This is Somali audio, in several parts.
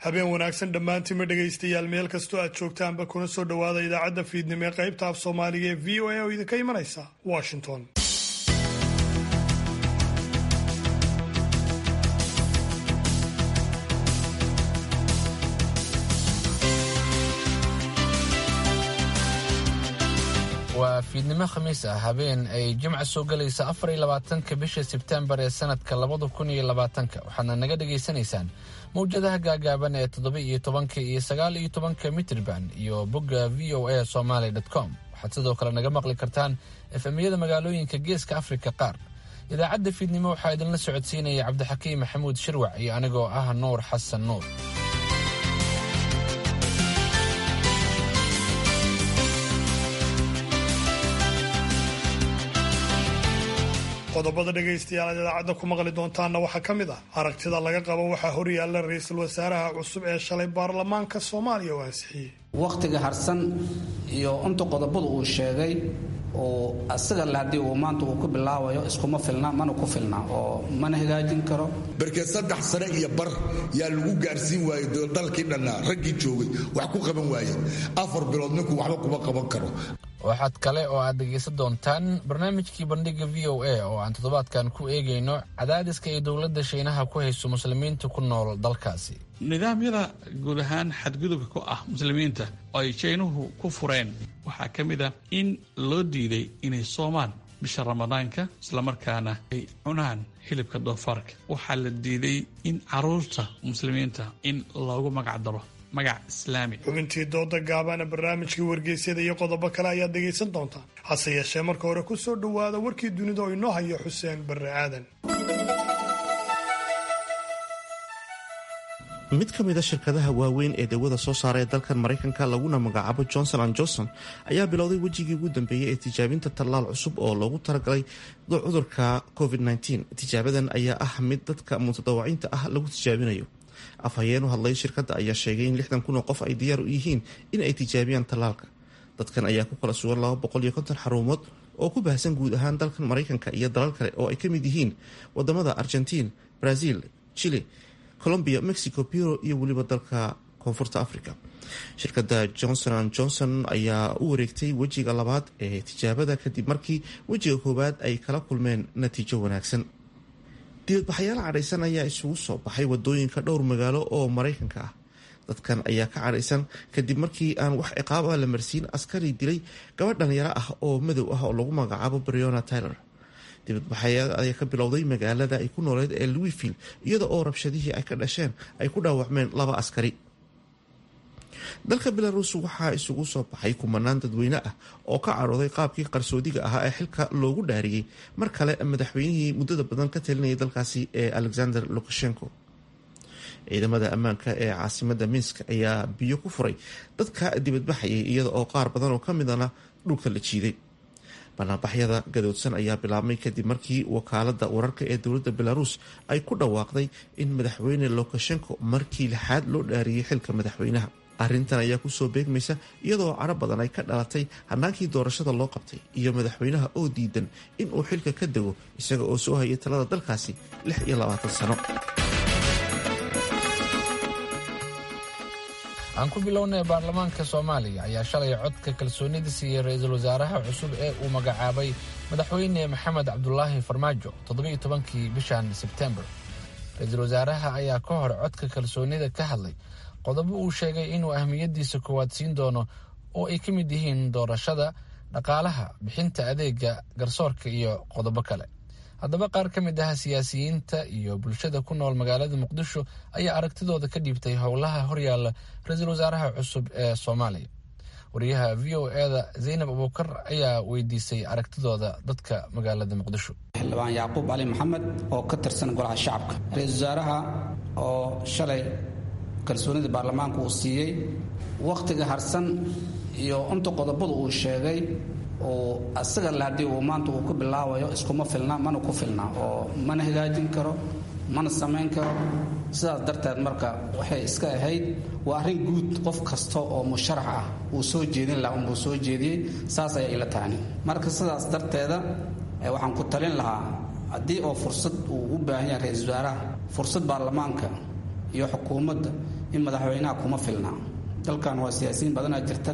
habeen wanaagsan dhammaantiinma dhegaystayaal meel kastoo aad joogtaanba kuna soo dhowaada idaacadda fiidnimo ee qaybta af soomaaliga ee v o a oo idinka imanaysa washington waa fiidnimo khamiis ah habeen ay jimca soo gelaysa afar iyo labaatanka bisha sebtembar ee sanadka labada kun iyo labaatanka waxaadna naga dhagaysanaysaan mawjadaha gaagaaban ee toddoba iyo tobanka iyo sagaal iyo tobanka mitrban iyo bogga v o a somaly com waxaad sidoo kale naga maqli kartaan efemyada magaalooyinka geeska afrika qaar idaacadda fiidnimo waxaa idinla socodsiinaya cabdixakiim maxamuud shirwac iyo anigoo ah nuur xasan nuur qodobada dhegaystayaal aad idaacadda ku maqli doontaanna waxaa ka mid ah aragtida laga qabo waxaa horyaalla ra-iisul wasaaraha cusub ee shalay baarlamaanka soomaaliya oo ansixiyey wakhtiga harsan iyo inta qodobadu uu sheegay oo asaga le haddii uu maanta uu ku bilaabayo iskuma filna mana ku filna oo mana hagaajin karo barkeed saddex sane iyo bar yaa lagu gaarsiin waayey dalkii dhannaa raggii joogay wax ku qaban waaye afar bilood ninku waxba kuma qaban karo waxaad kale oo aad dhegaysan doontaan barnaamijkii bandhiga v o a oo aan toddobaadkan ku eegayno cadaadiska ay dowladda shiinaha ku hayso muslimiinta ku nool dalkaasi nidaamyada guud ahaan xadgudubka ku ah muslimiinta oo ay jaynuhu ku fureen waxaa ka mid a in loo diiday inay soomaan bisha ramadaanka islamarkaana ay cunaan hilibka doofaarka waxaa la diiday in caruurta muslimiinta in loogu magac daro magac islaami xubintii dooda gaabana barnaamijkii wargeysyada iyo qodobo kale ayaad dhegaysan doontaan hase yeeshee marka hore ku soo dhowaada warkii dunida oo inoo hayo xuseen barre aadan mid ka mid a shirkadaha waaweyn ee dawada soo saara ee dalkan maraykanka laguna magacaabo johnson an johnson ayaa bilowday wejigii ugu dambeeyey ee tijaabinta tallaal cusub oo loogu talagalay cudurka covid-19 tijaabadan ayaa ah mid dadka mutadawaciinta ah lagu tijaabinayo afhayeen u hadlay shirkadda ayaa sheegay in lixdan kun oo qof ay diyaar u yihiin in ay tijaabiyaan tallaalka dadkan ayaa ku kala sugan laba boqol iyo konton xarumood oo ku baahsan guud ahaan dalkan maraykanka iyo dalal kale oo ay ka mid yihiin wadamada argentiin brazil chile colombia mexico biro iyo weliba dalka koonfurta africa shirkadda johnson an johnson ayaa u wareegtay wejiga labaad ee tijaabada kadib markii wejiga koowaad ay kala kulmeen natiijo wanaagsan dibadbaxayaal cadhaysan ayaa isugu soo baxay wadooyinka dhowr magaalo oo maraykanka ah dadkan ayaa ka cadhaysan kadib markii aan wax ciqaab ah la marsiin askari dilay gabadh dhalinyaro ah oo madow ah oo lagu magacaabo briona tyler dibadbaxayaal ayaa ka bilowday magaalada ay ku nooleed ee louisville iyada oo rabshadihii ay ka dhasheen ay ku dhaawacmeen laba askari dalka belarus waxaa isugu soo baxay kumanaan dadweyne ah oo ka cadhooday qaabkii qarsoodiga ahaa ee xilka loogu dhaariyey mar kale madaxweynihii muddada badan ka talinayay dalkaasi ee alexander lukashenko ciidamada ammaanka ee caasimada minsk ayaa biyo ku furay dadka dibadbaxayay iyada oo qaar badan oo kamidana dhulka la jiiday banaanbaxyada gadoodsan ayaa bilaabmay kadib markii wakaalada wararka ee dowladda belarus ay ku dhawaaqday in madaxweyne lukashenko markii lixaad loo dhaariyey xilka madaxweynaha arrintan ayaa kusoo beegmaysa iyadoo cadho badan ay ka dhalatay hannaankii doorashada loo qabtay iyo madaxweynaha oo diidan in uu xilka ka dego isaga oo soo hayay talada dalkaasi lix iyo labaatan sano aan ku bilownay baarlamaanka soomaaliya ayaa shalay codka kalsoonida siiyey ra-iisul wasaaraha cusub ee uu magacaabay madaxweyne maxamed cabdulaahi farmaajo toddobiiyo tobankii bishan sebtembar ra-iisul wasaaraha ayaa ka hor codka kalsoonida ka hadlay qodobo uu sheegay inuu ahmiyadiisa koowaad siin doono oo ay ka mid yihiin doorashada dhaqaalaha bixinta adeega garsoorka iyo qodobo kale haddaba qaar ka mid ah siyaasiyiinta iyo bulshada ku nool magaalada muqdisho ayaa aragtidooda ka dhiibtay howlaha horyaalla ra-iisul wasaaraha cusub ee soomaaliya wariyaha v o eda zaynab abuukar ayaa weydiisay aragtidooda dadka magaalada muqdisho xildhibaan yacquub cali maxamed oo ka tirsan golaha shacabka ra-iisul wasaaraha oo shalay kalsoonida baarlamaanku uu siiyey wakhtiga harsan iyo inta qodobadu uu sheegay oo asaga le haddii uu maanta uu ku bilaabayo iskuma filna mana ku filna oo mana hagaajin karo mana samayn karo sidaas darteed marka waxay iska ahayd waa arrin guud qof kasta oo musharax ah uu soo jeedin laha unbuu soo jeediyey saas ayay ila tahani marka sidaas darteeda waxaan ku talin lahaa haddii oo fursad uu u baahan yahay ra-iisul wasaaraha fursad baarlamaanka iyo xukuumadda in madaxweynaha kuma filna dalkan waa siyaasiyiin badanaa jirta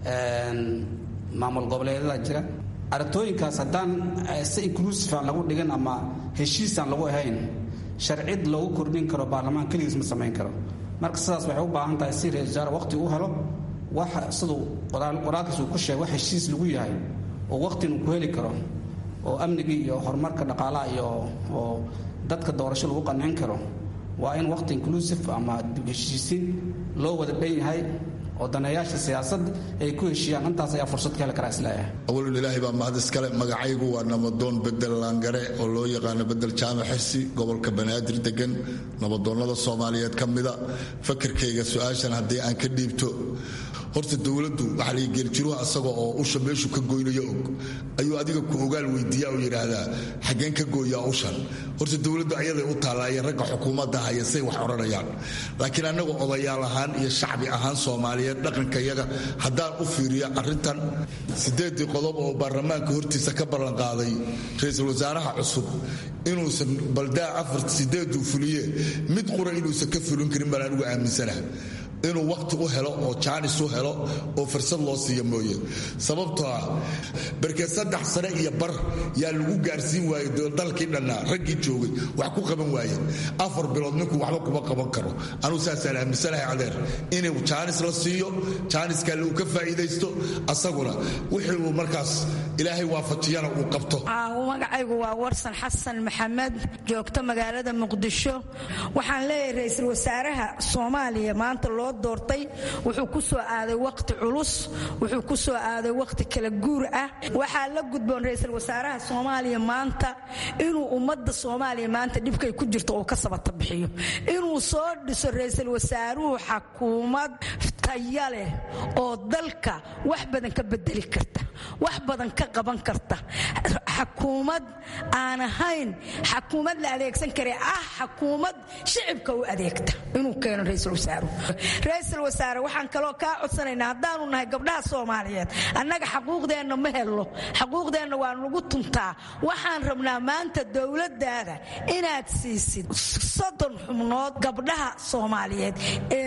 maamul goboleedyada jira aragtooyinkaas haddaan si inclusive aan lagu dhigin ama heshiisaan lagu ahayn sharcid loogu kordhin karo baarlamaan keligiis ma samayn karo marka sidaas waxay u baahan tahay si ra-isul wasaare waqti u helo wax siduu qoraalkiis uu ku sheegay wax heshiis lagu yahay oo waqtina ku heli karo oo amnigii iyo horumarka dhaqaalaha iyo oo dadka doorasho lagu qancin karo waa in waqti inclusive ama heshiisiin loo wada dhan yahay oo daneeyaasha siyaasad ay ku heshiiyaan intaas ayaa fursad ka heli karaa isleeyahay awalun ilaahay baa mahad iskale magacaygu waa nabadoon bedel laangare oo loo yaqaano bedel jaamac xirsi gobolka banaadir degan nabadoonnada soomaaliyeed ka mida fakirkayga su-aashan haddii aan ka dhiibto horta dowladdu waxaa la geeljiruha asaga oo usha meeshuu ka goynayo og ayuu adiga ku ogaal weydiiya oo yidhaahdaa xaggeen ka gooyaa ushan horta dowladdu ayaday u taallaaye ragga xukuumadda haya say wax odhanayaan laakiin annaga odayaal ahaan iyo shacbi ahaan soomaaliyeed dhaqanka yaga haddaan u fiiriyo arrintan siddeeddii qodob oo baarlamaanka hortiisa ka ballanqaaday ra-iisul wasaaraha cusub inuusan baldaa afar sideeduu fuliye mid qura inuusan ka fulin karin baan anigu aaminsanaha inuu waqti u helo oo jaanis u helo oo fursad loo siiyo mooye sababtoo ah barkee saddex sane iyo bar yaa lagu gaarsiin waayey dalkii dhannaa raggii joogay wax ku qaban waaye afar bilood ninku waxba kuma qaban karo anuu saasaan aaminsanahay cadeer inuu jaanis la siiyo jaaniskaale uu ka faa'iidaysto asaguna wixii uu markaas ilaahay waafajiyana uu qabto magacaygu waa warsan xasan maxamed joogto magaalada muqdisho waxaan leeyahay ra-iisul wasaaraha soomaaliya maanta loo doortay wuxuu ku soo aaday waqti culus wuxuu ku soo aaday waqti kala guur ah waxaa la gudboon ra-iisul wasaaraha soomaaliya maanta inuu ummadda soomaaliya maanta dhibkay ku jirto uu ka sabata bixiyo inuu soo dhiso ra-iisul wasaaruhu xakuumad taya leh oo dalka wax badan ka bedeli karta wax badan ka qaban karta xakuumad aan ahayn xakuumad la adeegsan kare ah xakuumad shicibka u adeegta inuu keeno ra-iisul wasaaruhu ra-iisul wasaare waxaan kaloo kaa codsanaynaa haddaanu nahay gabdhaha soomaaliyeed annaga xaquuqdeenna ma helno xaquuqdeenna waa nagu tuntaa waxaan rabnaa maanta dowladdaada inaad siisid soddon xubnood gabdhaha soomaaliyeed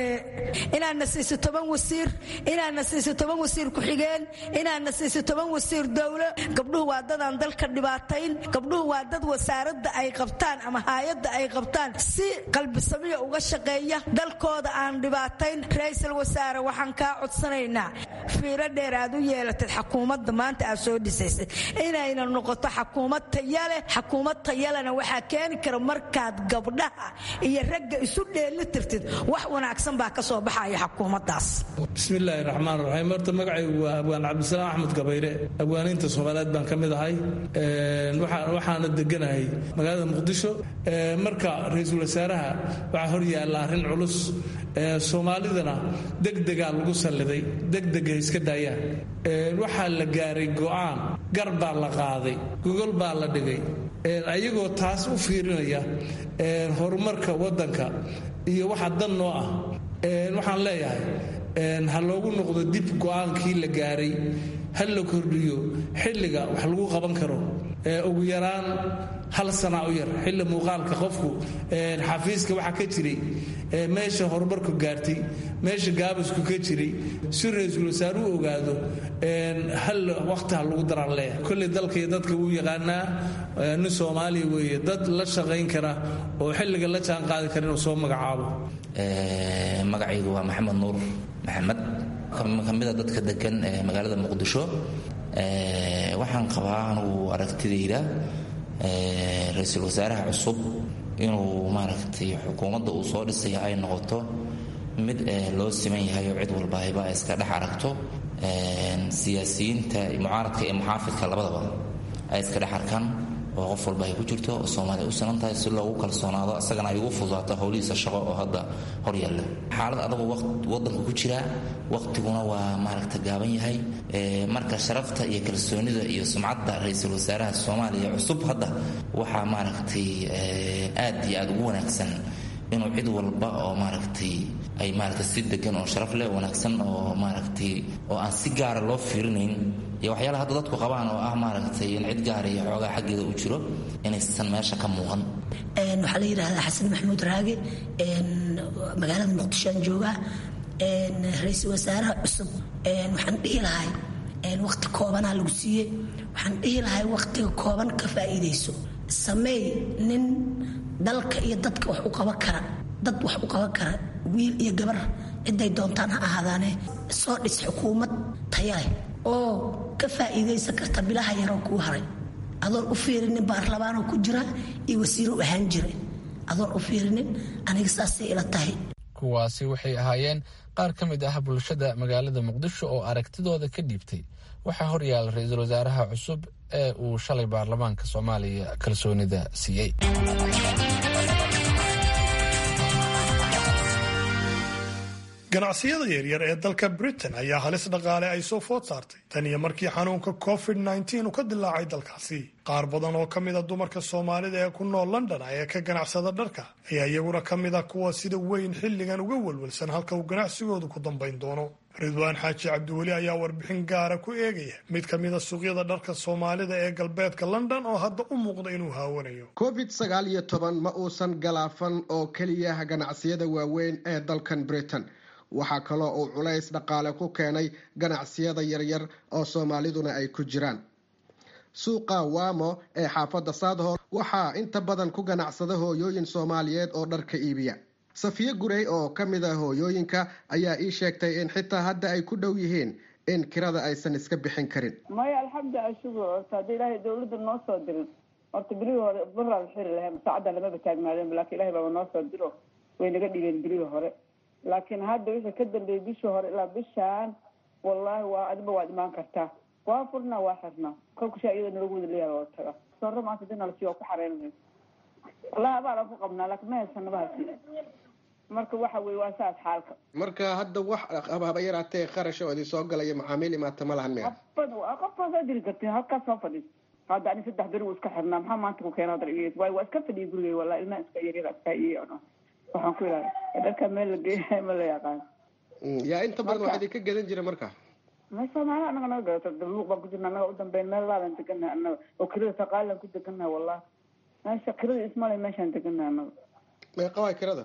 inaadna siisid toban wasiir inaadna siisid toban wasiir ku-xigeen inaadna siisid toban wasiir dowlo gabdhuhu waa dadaan dalka dhibaatayn gabdhuhu waa dad wasaaradda ay qabtaan ama haayadda ay qabtaan si qalbisamiya uga shaqeeya dalkooda aan dhibaatayn ra-iisul wasaare waxaan kaa codsanaynaa fiiro dheer aad u yeelatad xakuumadda maanta aad soo dhisaysay inayna noqoto xakuumad tayaleh xakuumad tayalena waxaa keeni kara markaad gabdhaha iyo ragga isu dheeli tirtid wax wanaagsan baa ka soo baxaya xakuumaddaas bismillaahi raxmaan raxiim horta magacaygu waa abwaan cabdisalaam axmed gabayre abwaaniinta soomaaliyeed baan ka mid ahay waxaana deganahay magaalada muqdisho marka ra-iisul wasaaraha waxaa hor yaalla arrin culus soomaalidana degdegaa lagu salliday degdega iska daayaan waxaa la gaaray go'aan gar baa la qaaday gogol baa la dhigay ayagoo taas u fiirinaya horumarka waddanka iyo waxa dan noo ah waxaan leeyahay ha loogu noqdo dib go'aankii la gaaray ha la kordhiyo xilliga wax lagu qaban karo ugu yaraan hal sana u yar xilli muuqaalka qofku xafiiska waxaa ka jiray meesha horumarku gaartay meesha gaabasku ka jiray si ra-iisul wasaare u ogaado hal waqti ha lagu daraan leeyahay kolley dalka iyo dadka wuu yaqaanaa nin soomaaliya weeye dad la shaqayn kara oo xilliga la jaan qaadi kara inuu soo magacaabo magacaygu waa maxamed nuur maxamed kamida dadka degan ee magaalada muqdisho waxaan qabaa anugu aragtidayda ra-iisul wasaaraha cusub inuu maaragtay xukuumadda uu soo dhisaya ay noqoto mid loo siman yahay oo cid walba ayba ay iska dhex aragto siyaasiyiinta mucaaradka iyo muxaafidka labadaba ay iska dhex arkaan oo qof walba ay ku jirto oo soomaaliya u sinan tahay si loogu kalsoonaado isagana ay ugu fududaato howlihiisa shaqo oo hadda hor yaalla xaalad adagu wadanka ku jira waqtiguna waa maaragta gaaban yahay marka sharafta iyo kalsoonida iyo sumcadda ra-iisul wasaaraha soomaaliya cusub hadda waxaa maaragtay aad iyo aad ugu wanaagsan inuu cid walba oo maaragtay ay maaragtay si degan oo sharaf leh wanaagsan oo maaragtay oo aan si gaara loo fiirinayn iyo waxyaalaha hadda dadku qabaan oo ah maaragtay in cid gaar iyo xoogaa xaggeeda u jiro inaysan meesha ka muuqan waxaa la yidhahdaa xasan maxamuud raage magaalada muqdisho aan joogaa ra-iisul wasaaraha cusub waxaan dhihi lahay waqti koobanaa lagu siiyey waxaan dhihi lahay waqtiga kooban ka faa'iidayso sameey nin dalka iyo dadka wax u qaban kara dad wax u qaban kara wiil iyo gabar ciday doontaan ha ahaadaane soo dhis xukuumad taya leh oo ka faa'iidaysan karta bilaha yaroo kuu haray adoon u fiirinin baarlamaanoo ku jira iyo wasiiro u ahaan jira adoon u fiirinin aniga saasay ila tahay kuwaasi waxay ahaayeen qaar ka mid ah bulshada magaalada muqdisho oo aragtidooda ka dhiibtay waxaa horyaala ra-iisul wasaaraha cusub ee uu shalay baarlamaanka soomaaliya kalsoonida siiyey ganacsiyada yaryar ee dalka britain ayaa halis dhaqaale ay soo food saartay tan iyo markii xanuunka covid nneteen uu ka dilaacay dalkaasi qaar badan oo ka mida dumarka soomaalida ee ku nool london ee ka ganacsada dharka ayaa iyaguna ka mid ah kuwa sida weyn xilligan uga welwelsan halka uu ganacsigoodu ku dambayn doono ridwaan xaaji cabdiweli ayaa warbixin gaara ku eegaya mid ka mida suuqyada dharka soomaalida ee galbeedka london oo hadda u muuqda inuu haawanayo covid sagaal iyo toban ma uusan galaafan oo keliya ganacsiyada waaweyn ee dalkan britain waxaa kaloo uu culays dhaqaale ku keenay ganacsiyada yaryar oo soomaaliduna ay ku jiraan suuqa wamo ee xaafadda saadhor waxaa inta badan ku ganacsada hooyooyin soomaaliyeed oo dharka iibiya safiye gurey oo ka mid a hooyooyinka ayaa ii sheegtay in xitaa hadda ay ku dhow yihiin in kirada aysan iska bixin karin maya alxamdu ashugu horta hadda ilaahay dawladda noo soo dirin horta bilihii hore baraa xiri lahayn saacaddan lamaba taagnaadeen laakiin ilahay baaba noo soo diro way naga dhigeen bilihii hore laakiin hadda wixii ka dambeeyey bishii hore ilaa bishaan wallaahi waa adiba waad imaan kartaa waa furnaa waa xirnaa kolkashaa iyadoo nalagu wada leeyaha oo taga saro maanta dina lasi waa ku xareynayo wallahi abaalan ku qabnaa laakiin ma haysanabahasi marka waxa weye waa saas xaalka marka hadda wax haba yaraatee kharash oo idin soo galaya macaamiil imaata ma lahan miya qofbad qofbaa soo diri karti halkaas soo fadhiis hadda ani saddex beri wuu iska xirnaa maxaa maanta ku keena waay waa iska fadhiya gurigay wallahi ilmaha iska yaryara iska iyo waxaan ku ilaali dharka meel la geeya ma la yaqaan yaa inta badan waxaa idinka gadan jira marka ma soomaali anaga naga gadato luuq baan ku jirna anaga u dambeyn meel laadan deganaha anaga oo kirada saqaalan ku deganaha wallahi meesha kirada ismale meeshaan deganaha anaga meeqa waay kirada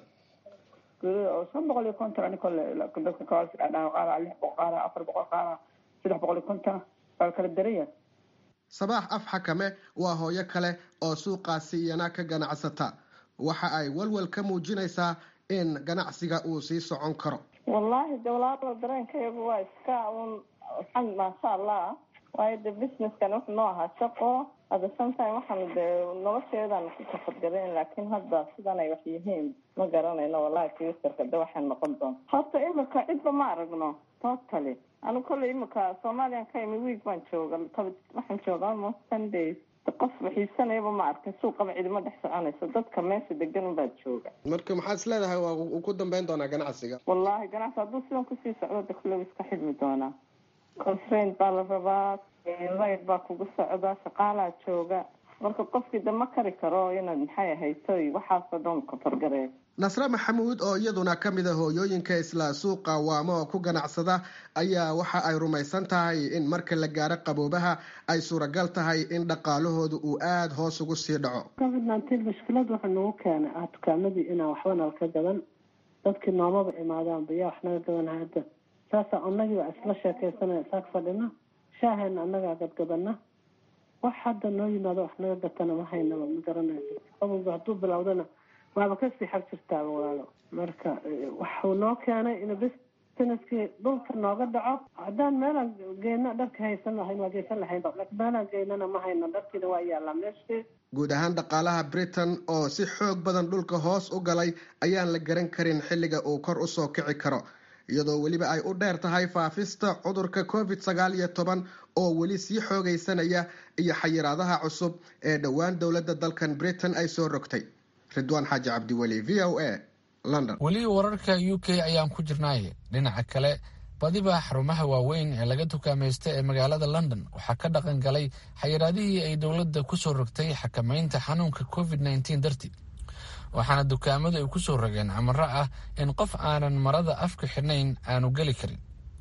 kirada oo shan boqol iyo konton ani kole dadka kawaas dhaha qaara lix boqol qaara afar boqol qaara saddex boqol iyo konton waa kala daraya sabaax af xakame waa hooyo kale oo suuqaasi iyana ka ganacsata waxa ay walwal ka muujinaysaa in ganacsiga uu sii socon karo wallaahi de walaalo dareenkayagu waa iska un alxamd maasha allah waayo de businesskan wuxuu noo ahaa shaqo hadda sometime waxaanu de nolosheedaan ku kafadgadeen laakiin hadda sidan ay wax yihiin ma garanayno wallahi futurka de waxay noqon doonta horta imika cidba ma aragno totally anu kolley imika soomaaliyan ka imi week baan jooga waxaan jooga almost ten days qof waxiisanayaba ma arkin suuqaba cidima dhex soconayso dadka meesha degan unbaa jooga marka maxaad is leedahay waa uu ku dambeyn doonaa ganacsiga wallaahi ganacsi hadduu sidan kusii socdo de kulle iska xidmi doonaa constraint baa la rabaa layd baa kugu socda shaqaalaa jooga marka qofkii de ma kari karo inaad maxay ahayto waxaasoo dhan kafargareeyo nasre maxamuud oo iyaduna ka mid a hooyooyinka isla suuqa waamo oo ku ganacsada ayaa waxa ay rumaysan tahay in marka la gaaro qaboobaha ay suuragal tahay in dhaqaalahooda uu aada hoos ugu sii dhaco covid nineteen mushkilad wuxuu nagu keenay ah dukaamadii inaan waxba nalka gadan dadkii noomaba imaadaanba yaa wax naga gadan hadda saasa anagii waa isla sheekaysanaya isaag fadhina shaahayna annagaa gadgadana wax hadda noo yimaado wax naga gatana ma haynaba ma garanayso qabowga hadduu bilowdana waaba kasii xag jirtaaba walaalo marka waxuu noo keenay in businesskii dhulka nooga dhaco haddaan meelaan geyno dharka haysan lahayn waa geysan lahayn laakiin meelaan geynana ma hayno dharkiina waa yaallaa meeshii guud ahaan dhaqaalaha britain oo si xoog badan dhulka hoos u galay ayaan la garan karin xilliga uu kor usoo kici karo iyadoo weliba ay u dheer tahay faafista cudurka covid sagaal iyo toban oo weli sii xoogaysanaya iyo xayiraadaha cusub ee dhowaan dowladda dalkan britain ay soo rogtay ridwaan xaaji cabdiweli v o a london weli wararka u k ayaan ku jirnaaye dhinaca kale badiba xarumaha waaweyn ee laga dukaamaysta ee magaalada london waxaa ka dhaqan galay xayiraadihii ay dowladda ku soo rogtay xakamaynta xanuunka covid nneteen dartii waxaana dukaamadu ay ku soo rogeen amaro ah in qof aanan marada afka xidhnayn aanu geli karin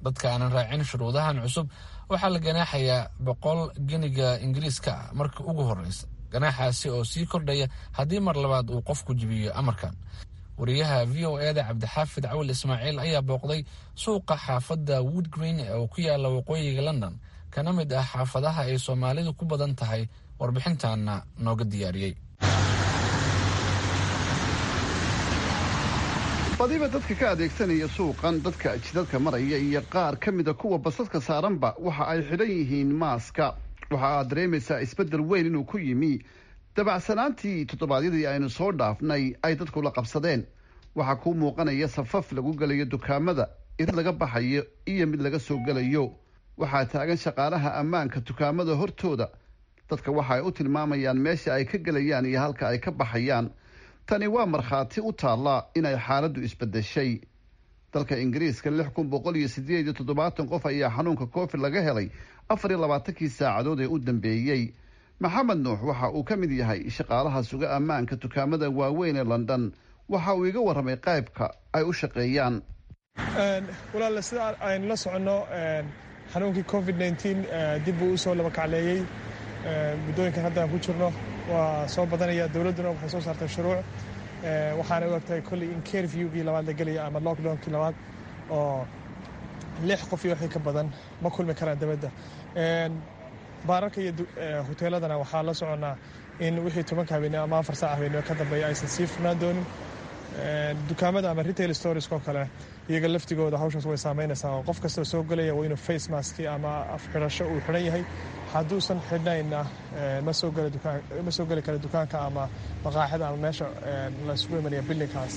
dadka aanan raacin shuruudahan cusub waxaa la ganaaxayaa boqol geniga ingiriiska ah marka ugu horeysa ganaaxaasi oo sii kordhaya haddii mar labaad uu qofku jibiyo amarkan wariyaha v o eda cabdixaafid cawil ismaaciil ayaa booqday suuqa xaafadda wood green oo ku yaala waqooyiga london kana mid ah xaafadaha ay soomaalidu ku badan tahay warbixintaana nooga diyaariyey badiba dadka ka adeegsanaya suuqan dadka jidadka maraya iyo qaar ka mida kuwa basaska saaranba waxa ay xidhan yihiin maaska waxa aad dareemaysaa isbeddel weyn inuu ku yimi dabacsanaantii toddobaadyadii aynu soo dhaafnay ay dadku la qabsadeen waxaa kuu muuqanaya safaf lagu gelayo dukaamada irid laga baxayo iyo mid laga soo gelayo waxaa taagan shaqaalaha ammaanka dukaamada hortooda dadka waxa ay u tilmaamayaan meesha ay ka gelayaan iyo halka ay ka baxayaan tani waa markhaati u taalla inay xaaladdu isbedeshay dalka ingiriiska lix kun boqol iyo sideed iyo toddobaatan qof ayaa xanuunka covid laga helay afar iyo labaatankii saacadood ee u dambeeyey maxamed nuux waxa uu ka mid yahay shaqaalaha suga ammaanka dukaamada waaweyn ee london waxa uu iga warramay qaybka ay u shaqeeyaan walaale sida aynu la soconno xanuunkii covid nteen dib buu usoo labakacleeyey muddooyinkan hadda aan ku jirno waa soo badanaya dowladduna waxay soo saartay shuruuc waxaana u egtahay kolley in kerviewgii labaad la gelaya ama lockdownkii labaad oo lix qof iyo wixii ka badan ma kulmi karaan dabadda baararka iyo hoteeladana waxaa la soconnaa in wixii tobanka habeenimo ama afar saac habeenimo ka dambeeya aysan sii furnaan doonin dukaamada ama retail storiesko kale iyaga laftigooda hawshaas way saameynaysaa oo qof kastoo soo gelaya waa inuu face maski ama afxidhasho uu xidhan yahay hadduusan xidhnayna ma soo geli kara dukaanka ama maqaaxida ama meesha laisugu imanaya bildingkaas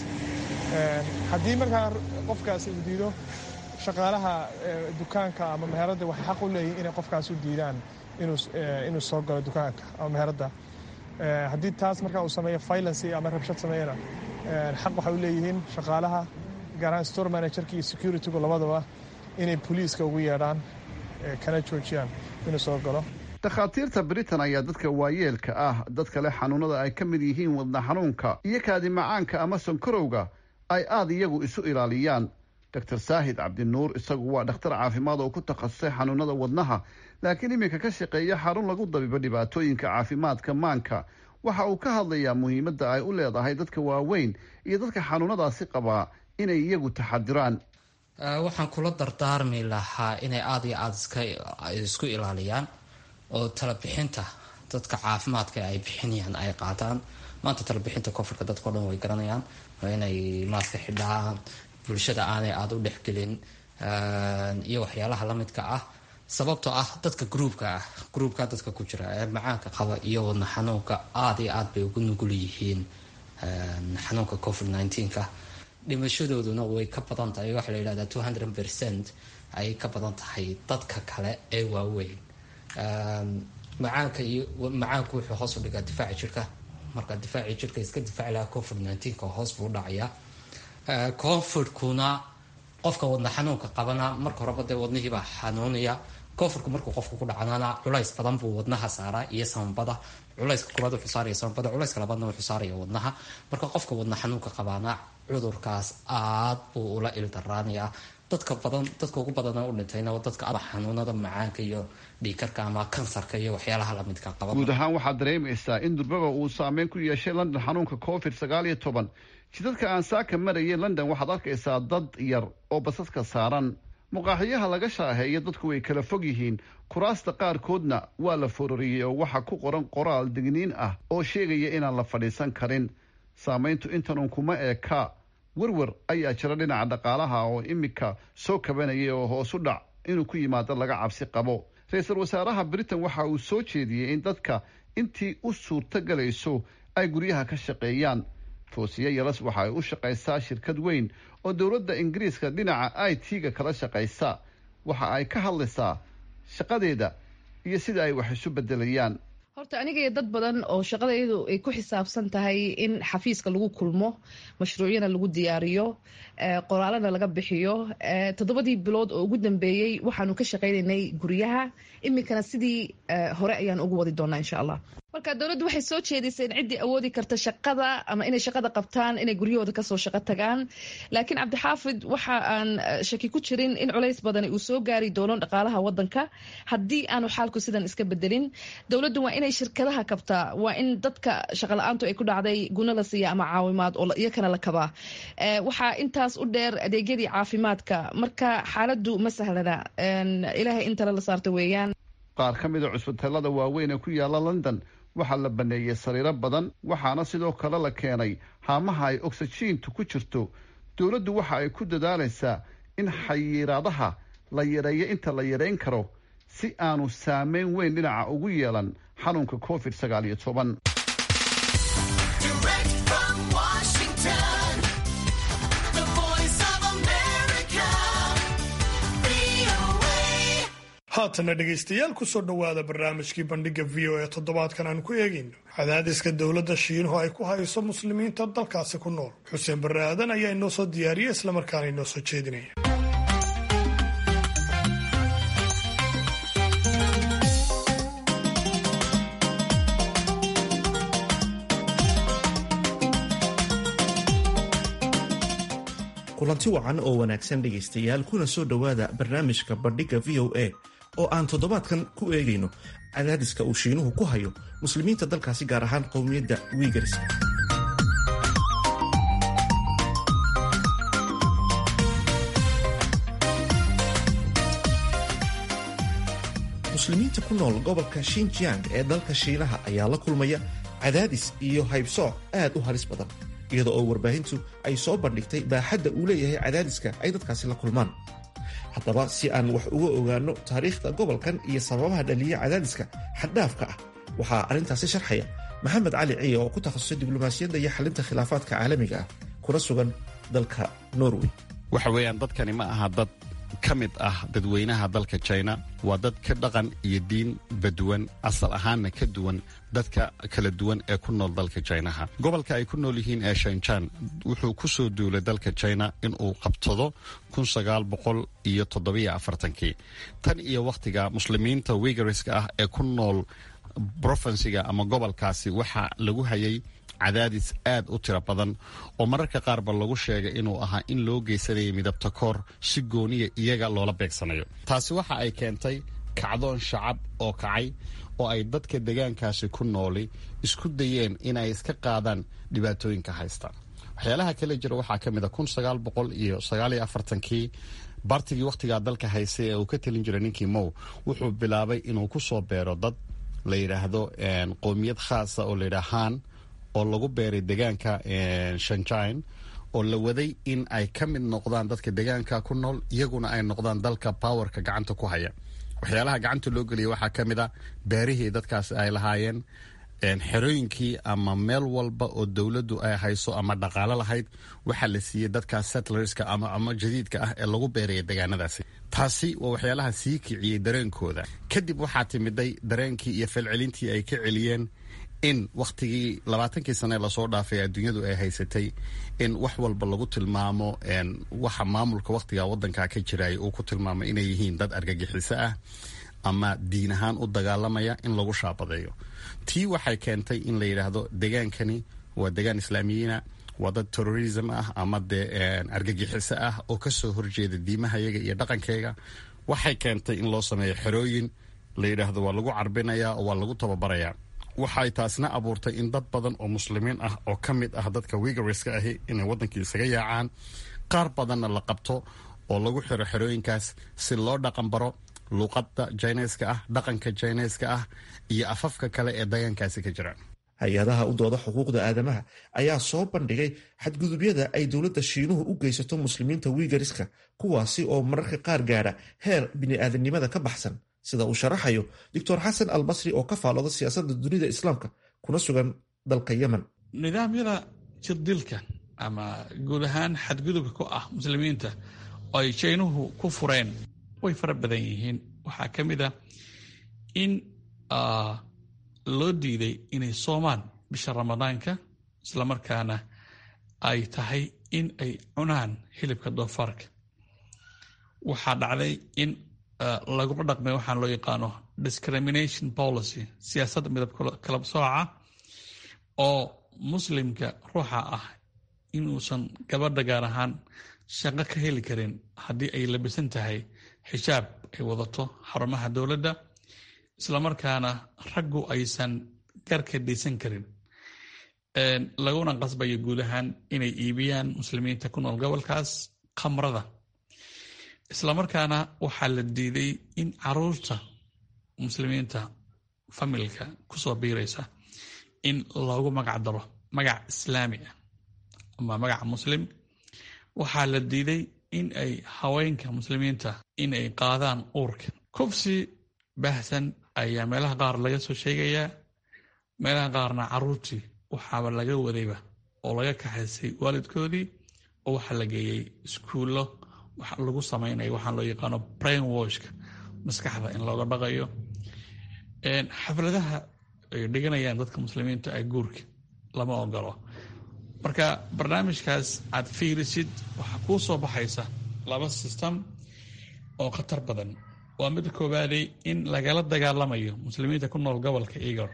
haddii markaa qofkaas uu diido shaqaalaha dukaanka ama meheradda waxay xaq u leeyihin inay qofkaas u diidaan inuu soo galo dukaanka ama meheradda haddii taas markaa uu sameeyo violence ama rabshad sameeyana xaq waxay u leeyihiin shaqaalaha gaaraan store managerka iyo securitygu labadaba inay boliiska ugu yeedhaan kana joojiyaan inuu soo galo dakhaatiirta britain ayaa dadka waayeelka ah dadka leh xanuunada ay ka mid yihiin wadna xanuunka iyo kaadi macaanka ama sonkorowga ay aada iyagu isu ilaaliyaan doctor saahid cabdinuur isagu waa dhakhtar caafimaad oo ku takhasusay xanuunada wadnaha laakiin iminka ka shaqeeya xarun lagu dabibo dhibaatooyinka caafimaadka maanka waxa uu ka hadlayaa muhiimadda ay u leedahay dadka waaweyn iyo dadka xanuunadaasi qabaa inay iyagu taxadiraan waxaan kula dardaarmi lahaa inay aada iyo aada isku ilaaliyaan oo talabixinta dadka caafimaadka ay bixinayaan ay qaataan maanta talabixinta koonfurka dadkao dhan way garanayaan waa inay maaska xidhaan bulshada aanay aada u dhexgelin iyo waxyaalaha lamidka ah sababtoo ah dadka gruubka ah gruubka dadka ku jira ee macaanka qaba iyo wadna xanuunka aada iyo aad bay ugu nugul yihiin xanuunka covid nneteen-ka dhimashadooduna way ka badan tahay waxaa la yidhahdaa two hundred percent ayay ka badan tahay dadka kale ee waaweyn macaanka iyo macaanku wuxuu hoos u dhigaa difaaca jirka marka difaaci jirka iska difaaci lahaa covid nneteen-ka hoos buu dhacayaa covidkuna qofka wadna xanuunka qabana marka horeba dee wadnihiibaa xanuunaya covidku markuu qofka ku dhacnana culays badan buu wadnaha saaraa iyo samabada culayska koobaad wuxuu saaraya samabada culayska labaadna wuxuu saaraya wadnaha marka qofka wadna xanuunka qabaana cudurkaas aad buu ula ildaraanayaa dadka badan dadka ugu badana u dhintayna dadka xanuunada macaanka iyo dhiikarka ama kansarka iyo waxyaalaha lamidka qaba guud ahaan waxaad dareemaysaa in durbaba uu saameyn ku yeeshay london xanuunka covid sagaal iyo toban jidadka aan saaka marayay london waxaad arkaysaa dad yar oo basaska saaran muqaaxiyaha laga shaaheeya dadku way kala fog yihiin kuraasta qaarkoodna waa la fororiyey oo waxaa ku qoran qoraal digniin ah oo sheegaya inaan la fadhiisan karin saamayntu intanun kuma eeka werwer ayaa jira dhinaca dhaqaalaha oo imika soo kabanayay oo hoosu dhac inuu ku yimaado laga cabsi qabo ra-iisul wasaaraha britain waxa uu soo jeediyey in dadka intii u suurto galayso ay guryaha ka shaqeeyaan foosiye yalas waxa ay u shaqaysaa shirkad weyn oo dowladda ingiriiska dhinaca i t-ga kala shaqaysa waxa ay ka hadlaysaa shaqadeeda iyo sida ay wax isu bedelayaan horta aniga iyo dad badan oo shaqadayadu ay ku xisaabsan tahay in xafiiska lagu kulmo mashruucyana lagu diyaariyo qoraalana laga bixiyo toddobadii bilood oo ugu dambeeyey waxaanu ka shaqaynaynay guryaha iminkana sidii hore ayaan ugu wadi doonaa insha allah marka dowladdu waxay soo jeedisay in ciddii awoodi karta shaqada ama inay shaqada qabtaan inay guryahooda kasoo shaqo tagaan laakiin cabdixaafid waxa aan shaki ku jirin in culays badani uu soo gaari doono dhaqaalaha wadanka haddii aanu xaalku sidan iska bedelin dowladdu waa inay shirkadaha kabtaa waa in dadka shaqala-aantu ay ku dhacday guna la siiya ama caawimaad oo iyakana la kabaa waxaa intaas u dheer adeegyadii caafimaadka marka xaaladu ma sahlana ilaahay in tale la saarta weeyaan qaar ka mida cusbitaalada waaweyn ee ku yaala london waxaa la baneeyey sariiro badan waxaana sidoo kale la keenay haamaha ay oksijiintu ku jirto dowladdu waxa ay ku dadaalaysaa in xayiraadaha la yareeyo inta la yareyn karo si aanu saameyn weyn dhinaca ugu yeelan xanuunka covid sagaal iyo toban haatana dhegaystayaal kusoo dhowaada barnaamijkii bandhiga v o e toddobaadkan aan ku eegayno cadaadiska dowladda shiinuhu ay ku hayso muslimiinta dalkaasi ku nool xuseen barre aadan ayaa inoo soo diyaariya islamarkaana inoo soo jeedinaya kulanti wacan oo wanaagsan dhegaystayaal kuna soo dhowaada barnaamijka bandhigga v o a oo aan toddobaadkan ku eegayno cadaadiska uu shiinuhu ku hayo muslimiinta dalkaasi gaar ahaan qowmiyadda wiigars muslimiinta ku nool gobolka shinjiang ee dalka shiinaha ayaa la kulmaya cadaadis iyo haybsooc aad u halis badan iyada oo warbaahintu ay soo bandhigtay baaxadda uu leeyahay cadaadiska ay dadkaasi la kulmaan haddaba si aan wax uga ogaanno taariikhda gobolkan iyo sababaha dhaliya cadaadiska xaddhaafka ah waxaa arrintaasi sharxaya maxamed cali ciya oo ku takhasusay diblomaasiyadda iyo xalinta khilaafaadka caalamiga ah kuna sugan dalka norway waxa weeyaan dadkani ma aha dad ka mid ah dadweynaha dalka china waa dad ka dhaqan iyo diin baduwan asal ahaanna ka duwan dadka kala duwan ee ku nool dalka jinaha gobolka ay ku nool yihiin ee shanjan wuxuu ku soo duulay dalka china inuu qabtado iyo toddobaafartankii tan iyo wakhtiga muslimiinta wigariska ah ee ku nool brofinsiga ama gobolkaasi waxaa lagu hayay cadaadis aad u tiro badan oo mararka qaarba lagu sheegay inuu ahaa in loo geysanayay midabta koor si gooniya iyaga loola beegsanayo taasi waxa ay keentay kacdoon shacab oo kacay oo ay dadka degaankaasi ku nooli isku dayeen inay iska qaadaan dhibaatooyinka haysta waxyaalaha kale jira waxaa ka mid a kun sagaal boqol iyo sagaaliyo afartankii bartigii wakhtigaa dalka haystay ee uu ka telin jiray ninkii mow wuxuu bilaabay inuu ku soo beero dad la yidhaahdo qowmiyad khaasa oo layidhaha haan oo lagu beeray degaanka shanjine oo la waday in ay ka mid noqdaan dadka degaanka ku nool iyaguna ay noqdaan dalka powerka gacanta ku haya waxyaalaha gacanta loo geliya waxaa ka mid a beerihii dadkaas ay lahaayeen xerooyinkii ama meel walba oo dowladdu ay hayso ama dhaqaalo lahayd waxaa la siiyey dadkaas settlerska ama jadiidka ah ee lagu beeraya degaanadaasi taasi waa waxyaalaha sii kiciyey dareenkooda kadib waxaa timiday dareenkii iyo falcelintii ay ka celiyeen in wakhtigii labaatankii sane lasoo dhaafay adduunyadu ay haysatay in wax walba lagu tilmaamo waxa maamulka wakhtiga wadanka ka jiraya uu ku tilmaamo inay yihiin dad argagixiso ah ama diin ahaan u dagaalamaya in lagu shaabadeeyo tii waxay keentay in la yidhaahdo degaankani waa degaan islaamiyiina waa dad terrorism ah ama dee argagixiso ah oo kasoo horjeeda diimahayaga iyo dhaqankeyga waxay keentay in loo sameeyo xerooyin la yidhaahdo waa lagu carbinaya oo waa lagu tababarayaa waxay taasna abuurtay in dad badan oo muslimiin ah oo ka mid ah dadka wigariska ahi inay waddankii isaga yaacaan qaar badanna la qabto oo lagu xiro xerooyinkaas si loo dhaqan baro luuqadda jineska ah dhaqanka jineska ah iyo afafka kale ee degaankaasi ka jira hay-adaha u dooda xuquuqda aadamaha ayaa soo bandhigay xadgudubyada ay dowladda shiinuhu u geysato muslimiinta wigariska kuwaasi oo mararka qaar gaadha heer bini'aadanimada ka baxsan sida uu sharaxayo doctor xasan al basri oo ka faalooda siyaasadda dunida islaamka kuna sugan dalka yemen nidaamyada jirdilka ama guud ahaan xadgudubka ku ah muslimiinta oo ay jaynuhu ku fureen way fara badan yihiin waxaa ka mid a in loo diiday inay soomaan bisha ramadaanka islamarkaana ay tahay in ay cunaan hilibka doofaarka waxaa dhacday in laguma dhaqmay waxaan loo yaqaano discrimination policy siyaasadda midab kala sooca oo muslimka ruuxa ah inuusan gabadha gaar ahaan shaqo ka heli karin haddii ay labisan tahay xijaab ay wadato xarumaha dowladda islamarkaana raggu aysan garka dhaysan karin laguna qasbayo guud ahaan inay iibiyaan muslimiinta ku nool gobolkaas khamrada islamarkaana waxaa la diiday in caruurta muslimiinta familka kusoo biiraysa in loogu magac daro magac islaami ah ama magac muslim waxaa la diiday in ay haweenka muslimiinta in ay qaadaan uurka kufsi baahsan ayaa meelaha qaar laga soo sheegayaa meelaha qaarna caruurtii waxaaba laga wadayba oo laga kaxaysay waalidkoodii oo waxaa la geeyey iskuullo wax lagu samaynayo waxaan loo yaqaano brain washka maskaxda in looga dhaqayo xafladaha ay dhiganayaan dadka muslimiinta ee guurka lama ogolo marka barnaamijkaas aad fiirisid waxaa kuu soo baxaysa laba system oo khatar badan waa mid koobaaday in lagala dagaalamayo muslimiinta ku nool gobolka igor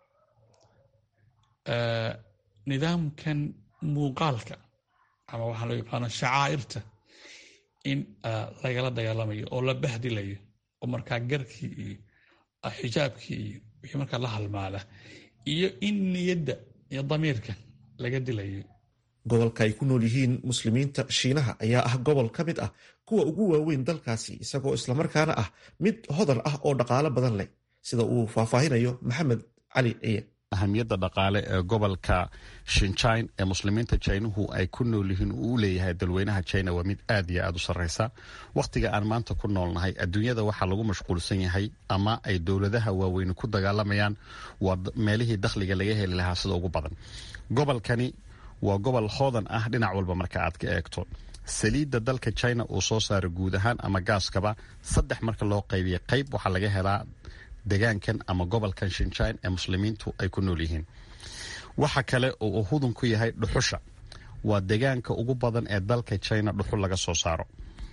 nidaamkan muuqaalka ama waxaa loo yaqaano shacaa'irta in lagala dagaalamayo oo la bahdilayo oo markaa garkii iyo xijaabkii iyo wixii markaa la halmaala iyo in niyadda iyo damiirka laga dilayo gobolka ay ku nool yihiin muslimiinta shiinaha ayaa ah gobol ka mid ah kuwa ugu waaweyn dalkaasi isagoo islamarkaana ah mid hodan ah oo dhaqaalo badan leh sida uu faahfaahinayo maxamed cali ciye ahamiyadda dhaqaale ee gobolka shinjine ee muslimiinta jinuhu ay ku nool yihiin uu u leeyahay dalweynaha jina waa mid aad iyo aad u sarreysa wakhtiga aan maanta ku noolnahay adduunyada waxaa lagu mashquulsan yahay ama ay dowladaha waaweyni ku dagaalamayaan waa meelihii dakhliga laga heli lahaa sida ugu badan gobolkani waa gobol hoodan ah dhinac walba marka aad ka eegto saliidda dalka china uu soo saaro guud ahaan ama gaaskaba saddex marka loo qaybiya qayb waxaa laga helaa degaankan ama gobolkan shinjine ee muslimiintu ay ku nool yihiin waxa kale oo uu hudun ku yahay dhuxusha waa degaanka ugu badan ee dalka china dhuxul laga soo saaro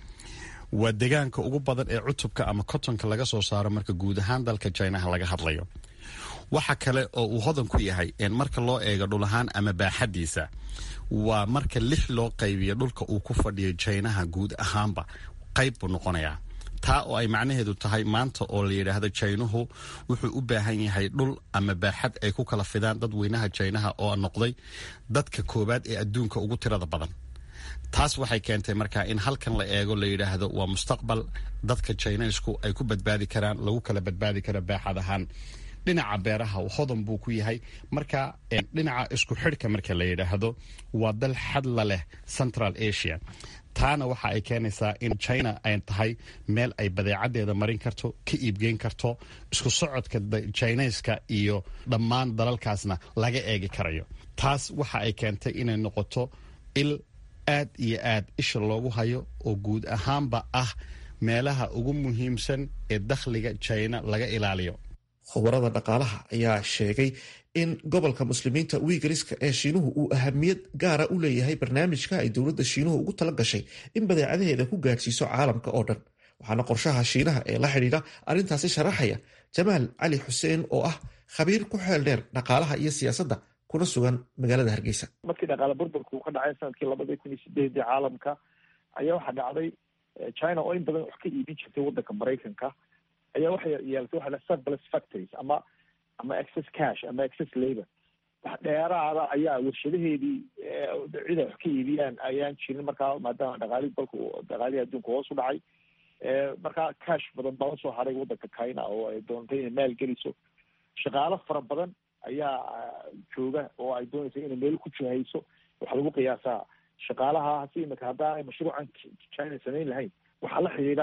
waa degaanka ugu badan ee cutubka ama kotonka laga soo saaro marka guud ahaan dalka jinaha laga hadlayo waxa kale oo uu hodan ku yahay marka loo eego dhul ahaan ama baaxadiisa waa marka lix loo qaybiyo dhulka uu ku fadhiyo jinaha guud ahaanba qayb buu noqonayaa taa oo ay macnaheedu tahay maanta oo la yidhaahdo jaynuhu wuxuu u baahan yahay dhul ama baaxad ay ku kala fidaan dadweynaha jaynaha oo noqday dadka koowaad ee adduunka ugu tirada badan taas waxay keentay markaa in halkan la eego la yidhaahdo waa mustaqbal dadka jaynaysku ay ku badbaadi karaan lagu kala badbaadi karo baaxad ahaan dhinaca beeraha hodan buu ku yahay marka dhinaca isku xidhka marka la yidhaahdo waa dal xadla leh central asia taana waxa ay keenaysaa in china ay tahay meel ay badeecadeeda marin karto ka iibgeyn karto isku socodka jinayska iyo dhammaan dalalkaasna laga eegi karayo taas waxa ay keentay inay noqoto il aad iyo aad isha loogu hayo oo guud ahaanba ah meelaha ugu muhiimsan ee dakhliga china laga ilaaliyo khubarada dhaqaalaha ayaa sheegay in gobolka muslimiinta wiigariska ee shiinuhu uu ahamiyad gaara u leeyahay barnaamijka ay dowladda shiinuhu ugu tala gashay in badeecadaheeda ku gaadhsiiso caalamka oo dhan waxaana qorshaha shiinaha ee la xidhiidha arrintaasi sharaxaya jamaal cali xuseen oo ah khabiir ku xeel dheer dhaqaalaha iyo siyaasadda kuna sugan magaalada hargeysa markii dhaqaale burburka uu ka dhacay sanadkii labadii kun iyo sideedii caalamka ayaa waxaa dhacday china oo in badan wax ka iibin jirtay waddanka maraykanka ayaa waxay yeelatay waxa surplus factories ama ama excess cash ama excess labor wax dheeraada ayaa warshadaheedii cid ay wax ka iibiyaan ayaan jirin markaa maadaama dhaqaalihi dalka dhaqaalihii adduunka hoos u dhacay markaa cash badan baa usoo haray waddanka china oo ay doontay inay maal geliso shaqaalo fara badan ayaa jooga oo ay doonaysa inay meel ku jihayso waxaa lagu qiyaasaa shaqaalaha hasi imika haddaanay mashruucan china samayn lahayn waxaa la xidhiidha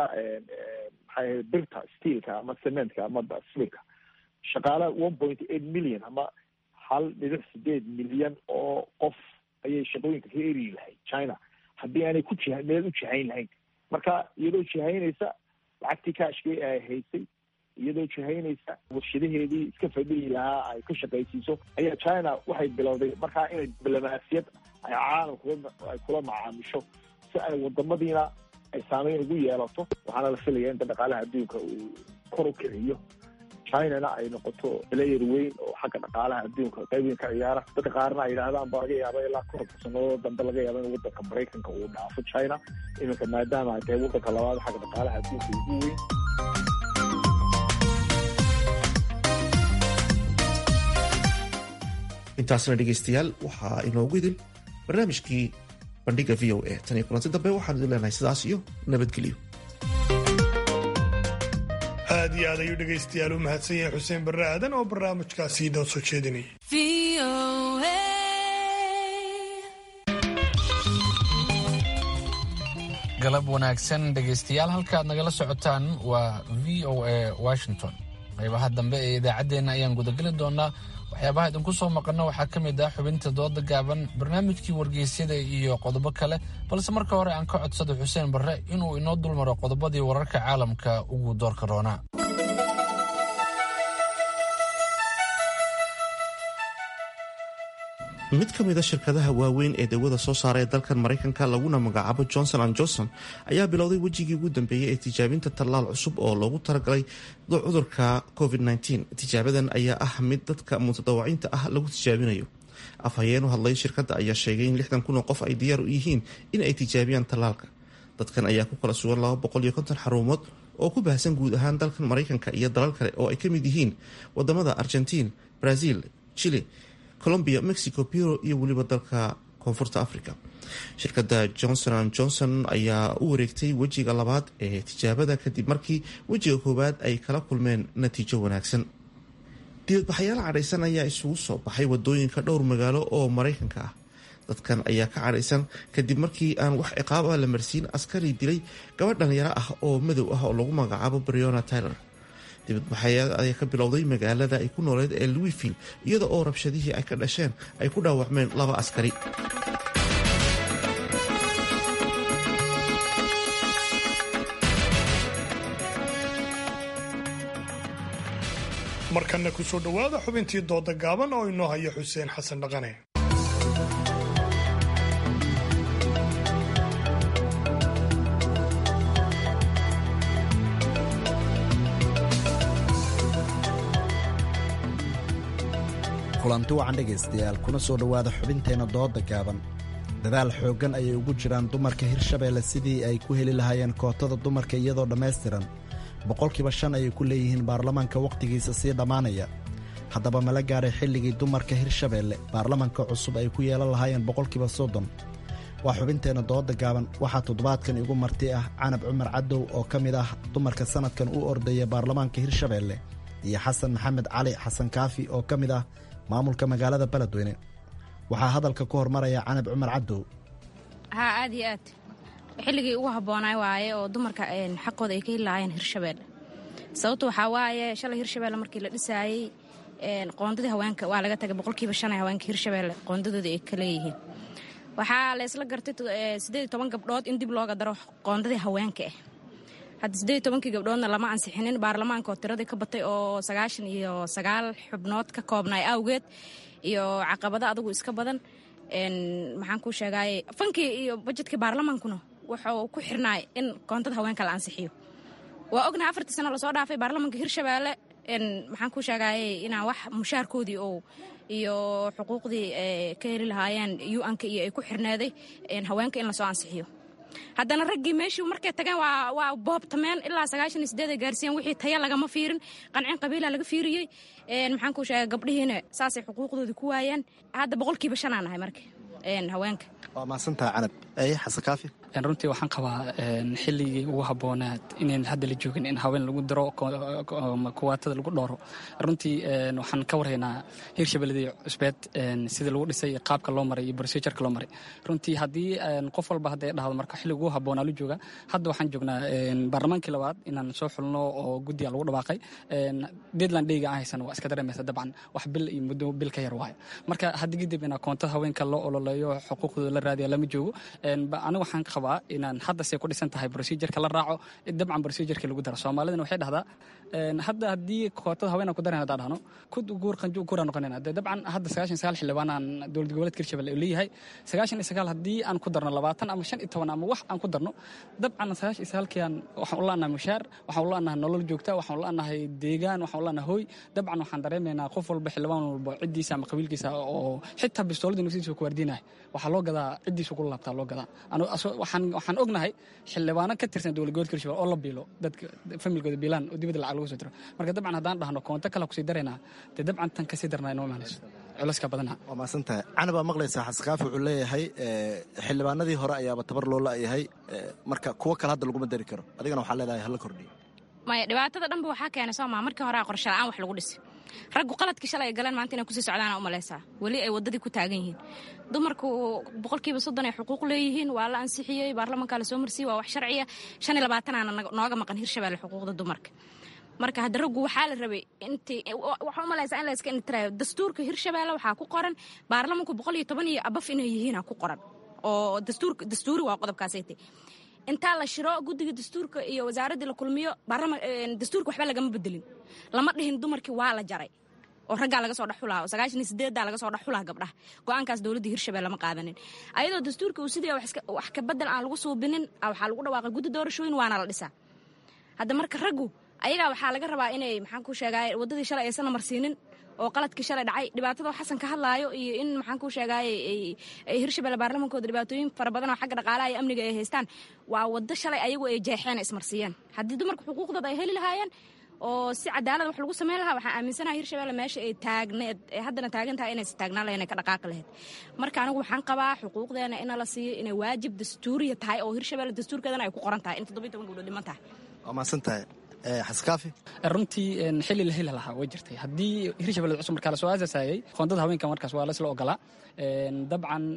maxay birta steelka ama cementka ama silka shaqaala one point eight million ama hal dhibic sideed milyan oo qof ayay shaqooyinka ka eri lahayd china haddii aanay ku jiha meel u jihayn lahayn marka iyadoo jihaynaysa lacagtii kaashkii ay haysay iyadoo jihaynaysa warshadaheedii iska fadhiyi lahaa ay ka shaqaysiiso ayaa china waxay bilowday markaa inay diblomaasiyad ay caalamka ay kula macaamisho si ay wadamadiina ay saameyn ugu yeelato waxaana la filaya inta dhaqaalaha adduunka uu kor u kiciyo chinana ay noqoto player weyn oo xagga dhaqaalaha adduunka qayb weyn ka ciyaara dadka qaarna ay yidhaahdaan ba laga yaaba ilaa konton sannadood dambe laga yaaba in wadanka maraykanka uu dhaafo china iminka maadaama ay tahay wadanka labaad xagga dhaqaalaha adduunka ugu weyn intaasna dhegaystayaal waxaa inoogu idin barnaamijkii bandhiga v o a tan iyo kulanti dambe waxaan idin leenahay sidaas iyo nabadgelyo aad iyo aad ayuu dhegaystayaal u mahadsan yahay xuseen barre aadan oo barnaamijkaasi noo soo jeedinayay galab wanaagsan dhegaystayaal halkaad nagala socotaan waa v o a washington qaybaha dambe ee idaacaddeenna ayaan gudageli doonaa waxyaabaha idinku soo maqanno waxaa ka mid ah xubinta dooda gaaban barnaamijkii wargeysyada iyo qodobo kale balse marka hore aan ka codsado xuseen barre inuu inoo dulmaro qodobadii wararka caalamka ugu doorka roonaa mid ka mid a shirkadaha waaweyn ee dawada soo saara ee dalkan maraykanka laguna magacaabo johnson an johnson ayaa bilowday wejigii ugu dambeeyey ee tijaabinta tallaal cusub oo loogu talagalay cudurka covid-19 tijaabadan ayaa ah mid dadka mutadawaciinta ah lagu tijaabinayo afhayeen u hadlay shirkadda ayaa sheegay in lixdan kun oo qof ay diyaar u yihiin in ay tijaabiyaan tallaalka dadkan ayaa ku kala sugan laba boqol iyo konton xarumood oo ku baahsan guud ahaan dalkan maraykanka iyo dalal kale oo ay ka mid yihiin wadamada argentiin brazil chile colombia mexico biro iyo weliba dalka koonfurta africa shirkadda johnson an johnson ayaa u wareegtay wejiga labaad ee tijaabada kadib markii wejiga koowaad ay kala kulmeen natiijo wanaagsan dibadbaxayaal cadhaysan ayaa isugu soo baxay wadooyinka dhowr magaalo oo maraykanka ah dadkan ayaa ka cadhaysan kadib markii aan wax ciqaab ah la marsiin askari dilay gabadh dhalinyaro ah oo madow ah oo lagu magacaabo briona tyler dibadbaxayaal ayaa ka bilowday magaalada ay ku nooleed ee louisville iyada oo rabshadihii ay ka dhasheen ay ku dhaawacmeen laba askari markanna ku soo dhowaada xubintii dooda gaaban oo inoo haya xuseen xasan dhaqane kulanti wacan dhegaystayaal kuna soo dhowaada xubinteenna dooda gaaban dadaal xooggan ayay ugu jiraan dumarka hirshabeelle sidii ay ku heli lahaayeen kootada dumarka iyadoo dhammaystiran boqolkiiba shan ayay ku leeyihiin baarlamaanka wakhtigiisa sii dhammaanaya haddaba mala gaaray xilligii dumarka hirshabeelle baarlamanka cusub ay ku yeelan lahaayeen boqolkiiba soddon waa xubinteenna dooda gaaban waxaa toddobaadkan igu marti ah canab cumar cadow oo ka mid ah dumarka sannadkan u ordaya baarlamaanka hirshabeelle iyo xasan maxamed cali xasan kaafi oo ka mid ah maamulka magaalada beledweyne waxaa hadalka ku hormaraya canab cumar cadow haa aad iyo aad xilligii ugu habboonay waaye oo dumarka xaqooda ay ka heli lahaayeen hirshabeelle sababtu waxaa waaye shalay hirshabeelle markii la dhisaayey qoondadii haweenka waa laga tagay boqolkiiba shan ee haweenka hirshabeelle qoondadooda ay ka leeyihiin waxaa la isla gartay siddeed iyo toban gabdhood in dib looga daro qoondadii haweenka ah hadda siddeed iyo tobankii gabdhoodna lama ansixinin baarlamaanka oo tiradii ka batay oo sagaashan iyo sagaal xubnood ka koobnay awgeed iyo caqabado adugu iska badan maxaan kuu sheegaaye fankii iyo bajetkii baarlamaankuna wuxuu ku xirnaay in koontada haweenka la ansixiyo waa ognahay afartii sano lasoo dhaafay baarlamaanka hirshabeelle maxaan kuu sheegaaye inaan wax mushaarkoodii oo iyo xuquuqdii ka heli lahaayeen u-anka iyo ay ku xirneeday haweenka in lasoo ansixiyo haddana raggii meeshii markay tageen waa boobtameen ilaa sagaashan iyo sideed ay gaarsiiyeen wixii taya lagama fiirin qancin qabiila laga fiiriyey maxaan kuu sheegay gabdhihiina saasay xuquuqdoodii ku waayeen hadda boqolkiiba shanaa nahay marka haweenka waa maasantaha canab eye xasan kaafi runtii waxaan qabaa xilligii ugu habboonaad inayn hadda la joogin in haween lagu diro kuwaatada lagu dhooro runtii waxaan ka warhaynaa hirshabeelladii cusbeed sidii lagu dhisay iyo qaabka loo maray iyo brosejarka loo maray runtii haddii qof walba hadday dhahdo marka xilliga ugu habboonaa la jooga hadda waxaan joognaa baarlamaankii labaad inaan soo xulno oo guddiga lagu dhawaaqay deadland dheyga aan haysan waa iska dareemaysa dabcan wax bil iyo muddo bil ka yar waayo marka haddi kadib inaa koontada haweenka loo ololeeyo xuquuqdooda la raadiya lama joogo aniga waxaan qabaa rabaa inaan hadda see ku dhisan tahay procedureka la raaco dabcan procedureka lagu daro soomaalidana waxay dhahdaa hadda haddii kootada haweenaan ku daran haddaan dhahno kud guur qanju guura noqonayna dee dabcan hadda sagaashan sagaal xildhibaan aan dowlad goboleedka hirshabelle uu leeyahay sagaashan iyo sagaal haddii aan ku darno labaatan ama shan iyo toban ama wax aan ku darno dabcan sagaashan iyo sagaalkii aan waxaan u la'nahay mushaar waxaan u la'nahay nolol joogta waxaan u la'nahay deegaan waxaan u la'nahay hooy dabcan waxaan dareemaynaa qof walba xildhibaan walba ciddiisa ama qabiilkiisa oo xitaa bistooladii naftiisa ku waardiinaya waxaa loo gadaa ciddiisa ugu laabtaa loo gadaa waxaan ognahay xildhibaano ka tirsan dowlad goboleedka hirshabelle oo la biilo dadka familkooda biilaan oo dibadda lacag lagu soo diro marka dabcan haddaan dhahno koonto kale kusii daraynaa dee dabcan tan kasii darnaa inoo imaanayso culayska badana waa mahadsantahay canabaa maqlaysaa xasankaafi wuxuu leeyahay xildhibaanadii hore ayaaba tabar loo la'yahay marka kuwo kale hadda laguma dari karo adigana waxaa leedahay hala kordhiyo maya dhibaatada dhanba waxaa keenay soo maa markii hore qorshe la'aan wax lagu dhisi raggu qaladkii shalay ay galeen maanta inay kusii socdaana u malaysaa weli ay waddadii ku taagan yihiin dumarku boqolkiiba soddon ay xuquuq leeyihiin waa la ansixiyey baarlamankaa la soo marsiyey waa wax sharciya shan iyo labaatanaana nooga maqan hirshabelle xuquuqda dumarka marka hadda raggu waxaa la rabay intii waxaa u malaysaa in la iska intiraayo dastuurka hirshabelle waxaa ku qoran baarlamanku boqol iyo toban iyo abaf inay yihiina ku qoran oo dastuurka dastuuri waa qodobkaasaytay intaa la shiro guddiga dastuurka iyo wasaaraddii la kulmiyo dastuurka waxba lagama bedelin lama dhihin dumarkii waa la jaray oo raggaa laga soo dhexulaa oo sagaashan iyo sideeddaa laga soo dhexulaa gabdhaha go-aankaas dowladdii hirshabelle lama qaadanin ayadoo dastuurka uu sidii wax ka bedel aan lagu suubinin waxaa lagu dhawaaqay guddi doorashooyin waana la dhisaa hadda marka raggu ayagaa waxaa laga rabaa inay maxaan ku sheegaaye waddadii shalay aysan marsiinin oo qaladkii shalay dhacay dhibaatada xasan ka hadlaayo iyo in maxaan ku sheegaaye hirshabelle baarlamankooda dhibaatooyin fara badan oo xagga dhaqaalaha iyo amniga ay haystaan waa waddo shalay ayagu ay jeexeen ismarsiiyeen haddii dumarka xuquuqdooda ay heli lahaayeen oo si cadaalad wax lagu samayn lahaa waxaan aaminsanaha hirshabelle meesha ay taagneed ee haddana taagan tahay inaysa taagnaan lahayn ay ka dhaqaaqi lahayd marka anigu waxaan qabaa xuquuqdeena ina la siiyo inay waajib dastuuriya tahay oo hirshabelle dastuurkeedana ay ku qoran tahay in toddobiyi toban gabdhood dhiman tahay waa mahadsantahay xaskaafi runtii xili la heli lahaa way jirtay haddii hirshabelle cusub markaa lasoo aasaasayey qoondada haweenka markaas waa laisla ogolaa dabcan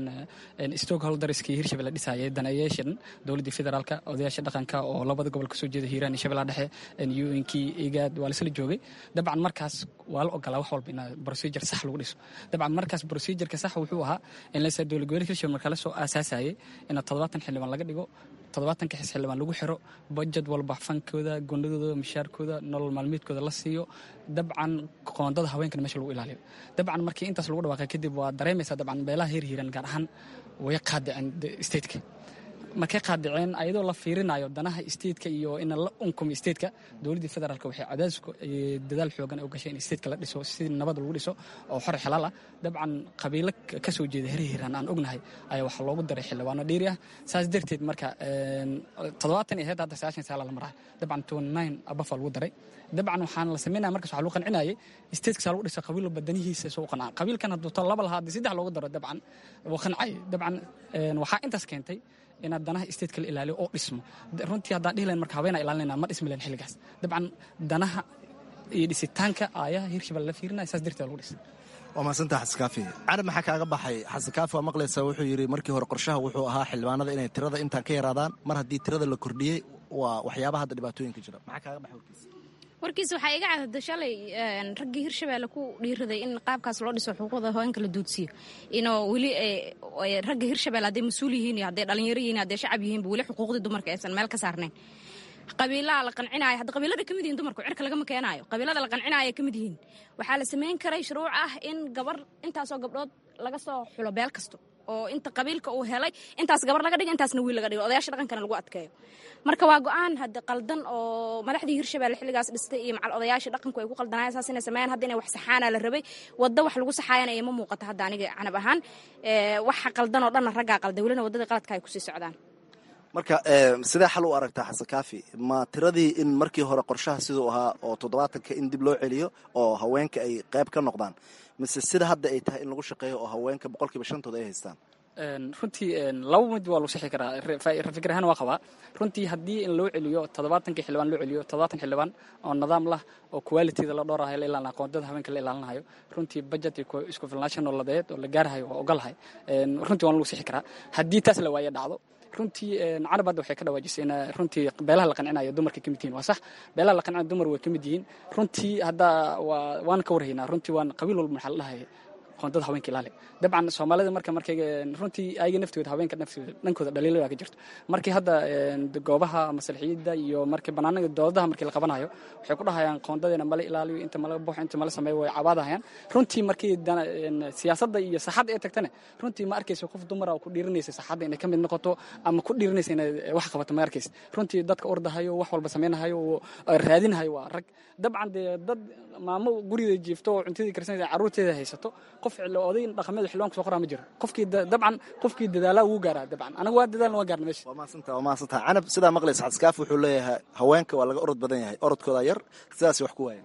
stockholderskii hirshabelle dhisayay daneeyaashan dowladdii federaalka odayaasha dhaqanka oo labada gobol kasoo jeeda hiiraan iyo shabellaha dhexe unkii igaad waa laisla joogay dabcan markaas waa la ogolaa wax walba in procedure sax lagu dhiso dabcan markaas procedureka sax wuxuu ahaa in lasa dowlad goboleedka hirshabelle markaa lasoo aasaasayay in toddobaatan xildhibaan laga dhigo toddobaatanka xis xildhibaan lagu xiro bajad walba fankooda gondadooda mishaarkooda nolol maalmeedkooda la siiyo dabcan qoondada haweenkana meesha lagu ilaaliyo dabcan markii intaas lagu dhawaaqay kadib waa dareemaysaa dabcan beelaha heer hiiran gaar ahaan way qaadiceen stateka markay qaadiceen ayadoo la fiirinayo danaha stateka iyo in la unkumi stateka dowladdii federaalk waxay cadaadisku dadaal xoogan u gashay in stateka la dhiso si nabad lagu dhiso oo xor xalaal ah dabcan qabiilo ka soo jeeda heer hiiraan aan ognahay ayaa waxaa loogu daray xildhibaano dheeri ah saas darteed marka toddobaatan iyo heed hadda sagaashan saala la maraa dabcan twenty nine abafaa lagu daray dabcan waxaan la sameynaya markaas waxaa lagu qancinayay stateka lagu dhisa qabiil walba danihiisa soo qancaa qabiilkan hadduu to laba lahaa haddii saddex loogu daro dabcan wuu qancay dabcan waxaa intaas keentay inaad danaha stateka la ilaaliyo oo dhismo runtii haddaan dhihi lahayn marka habeena ilaalinayna ma dhismi lahayn xilligaas dabcan danaha iyo dhisitaanka aayaha hirshabelle la fiirinaya saas darteed lagu dhisay waa mahadsantaha xasankaafi carab maxaa kaaga baxay xasankaafi waa maqlaysaa wuxuu yidhi markii hore qorshaha wuxuu ahaa xildhibaanada inay tirada intaan ka yaraadaan mar haddii tirada la kordhiyey waa waxyaabaha hadda dhibaatooyinka jira maxaa kaaga baxay warkiisa warkiisa waxaa iga cadada shalay raggii hirshabelle ku dhiiraday in qaabkaas loo dhiso xuquuqda haweenka la duudsiyo inoo weli ragga hirshabelle hadday mas-uul yihiin iyo hadday dhalinyaro yihiin hadday shacab yihiinba weli xuquuqdii dumarka aysan meel ka saarnayn qabiilaha la qancinaayo hadda qabiilada ka mid yihin dumarku cirka lagama keenaayo qabiilada la qancinaayo ka mid yihiin waxaa la samayn karay shuruuc ah in gabar intaasoo gabdhood laga soo xulo beel kasto oo inta qabiilka uu helay intaas gabar laga dhigo intaasna wiil laga dhigo odayaasha dhaqankana lagu adkeeyo marka waa go-aan hadda qaldan oo madaxdii hirshabelle xilligaas dhistay iyo macal odayaasha dhaqanku ay ku qaldanayan saas inay sameeyaan hadda inay wax saxaana la rabay waddo wax lagu saxaayana ima muuqata hadda aniga canab ahaan waxa qaldan oo dhanna raggaa qalday welina waddadii qaladka ay kusii socdaan marka sidee xal u aragtaa xasan kaafi ma tiradii in markii hore qorshaha siduu ahaa oo toddobaatanka in dib loo celiyo oo haweenka ay qayb ka noqdaan mise sida hadda ay tahay in lagu shaqeeyo oo haweenka boqolkiiba shantooda ay haystaan runtii laba mid waa lagu sixi karaa fikir ahaan waa qabaa runtii haddii in loo celiyo toddobaatankii xildhibaan loo celiyo toddobaatan xildhibaan oo nidaam lah oo qualityda la dhoorahayo la ilaalinayo qoondada haweenka la ilaalinayo runtii budget iyo isku filnaanshan oo ladeed oo la gaarahayo waa ogolahay runtii waan lagu sixi karaa haddii taas la waaye dhacdo runtii carab hadda waxay ka dhawaajisay in runtii beelaha la qancinayo dumarka ka mid yihiin waa sax beelaha la qancinayo dumar way ka mid yihiin runtii hadda waa waan ka warhaynaa runtii waan qabiil walba maxaa la dhahay qoondada haweenka ilaali dabcan soomaalida marka markay runtii ayaga naftooda haweenka naftooda dhankooda dhaliilo baa ka jirto markii hadda goobaha masalixiyada iyo markii banaanada doodadaha markii la qabanayo waxay ku dhahayaan qoondadeena mala ilaaliyo inta mala buuxo inta mala sameeyo way cabaadahayaan runtii markii siyaasadda iyo saxadda ay tagtana runtii ma arkaysa qof dumara ku dhiirinaysa saxadda inay ka mid noqoto ama ku dhiirinaysa inay wax qabato ma arkaysa runtii dadka ordahayo wax walba samaynahayo oo raadinahayo waa rag dabcan dee dad maamo gurigeeda jiifto oo cuntadii karsanaysa carruurteeda haysato qof oday dhaqameed xildhibaan kusoo qoraa ma jiro qofkii dabcan qofkii dadaalaa wuu gaaraa dabcan anagu waa dadaalna waa gaarna meesha waa mahadsanta waa mahadsanta canab sidaa maqlaysa xadskaaf wuxuu leeyahay haweenka waa laga orod badan yahay orodkooda yar sidaas wax ku waayan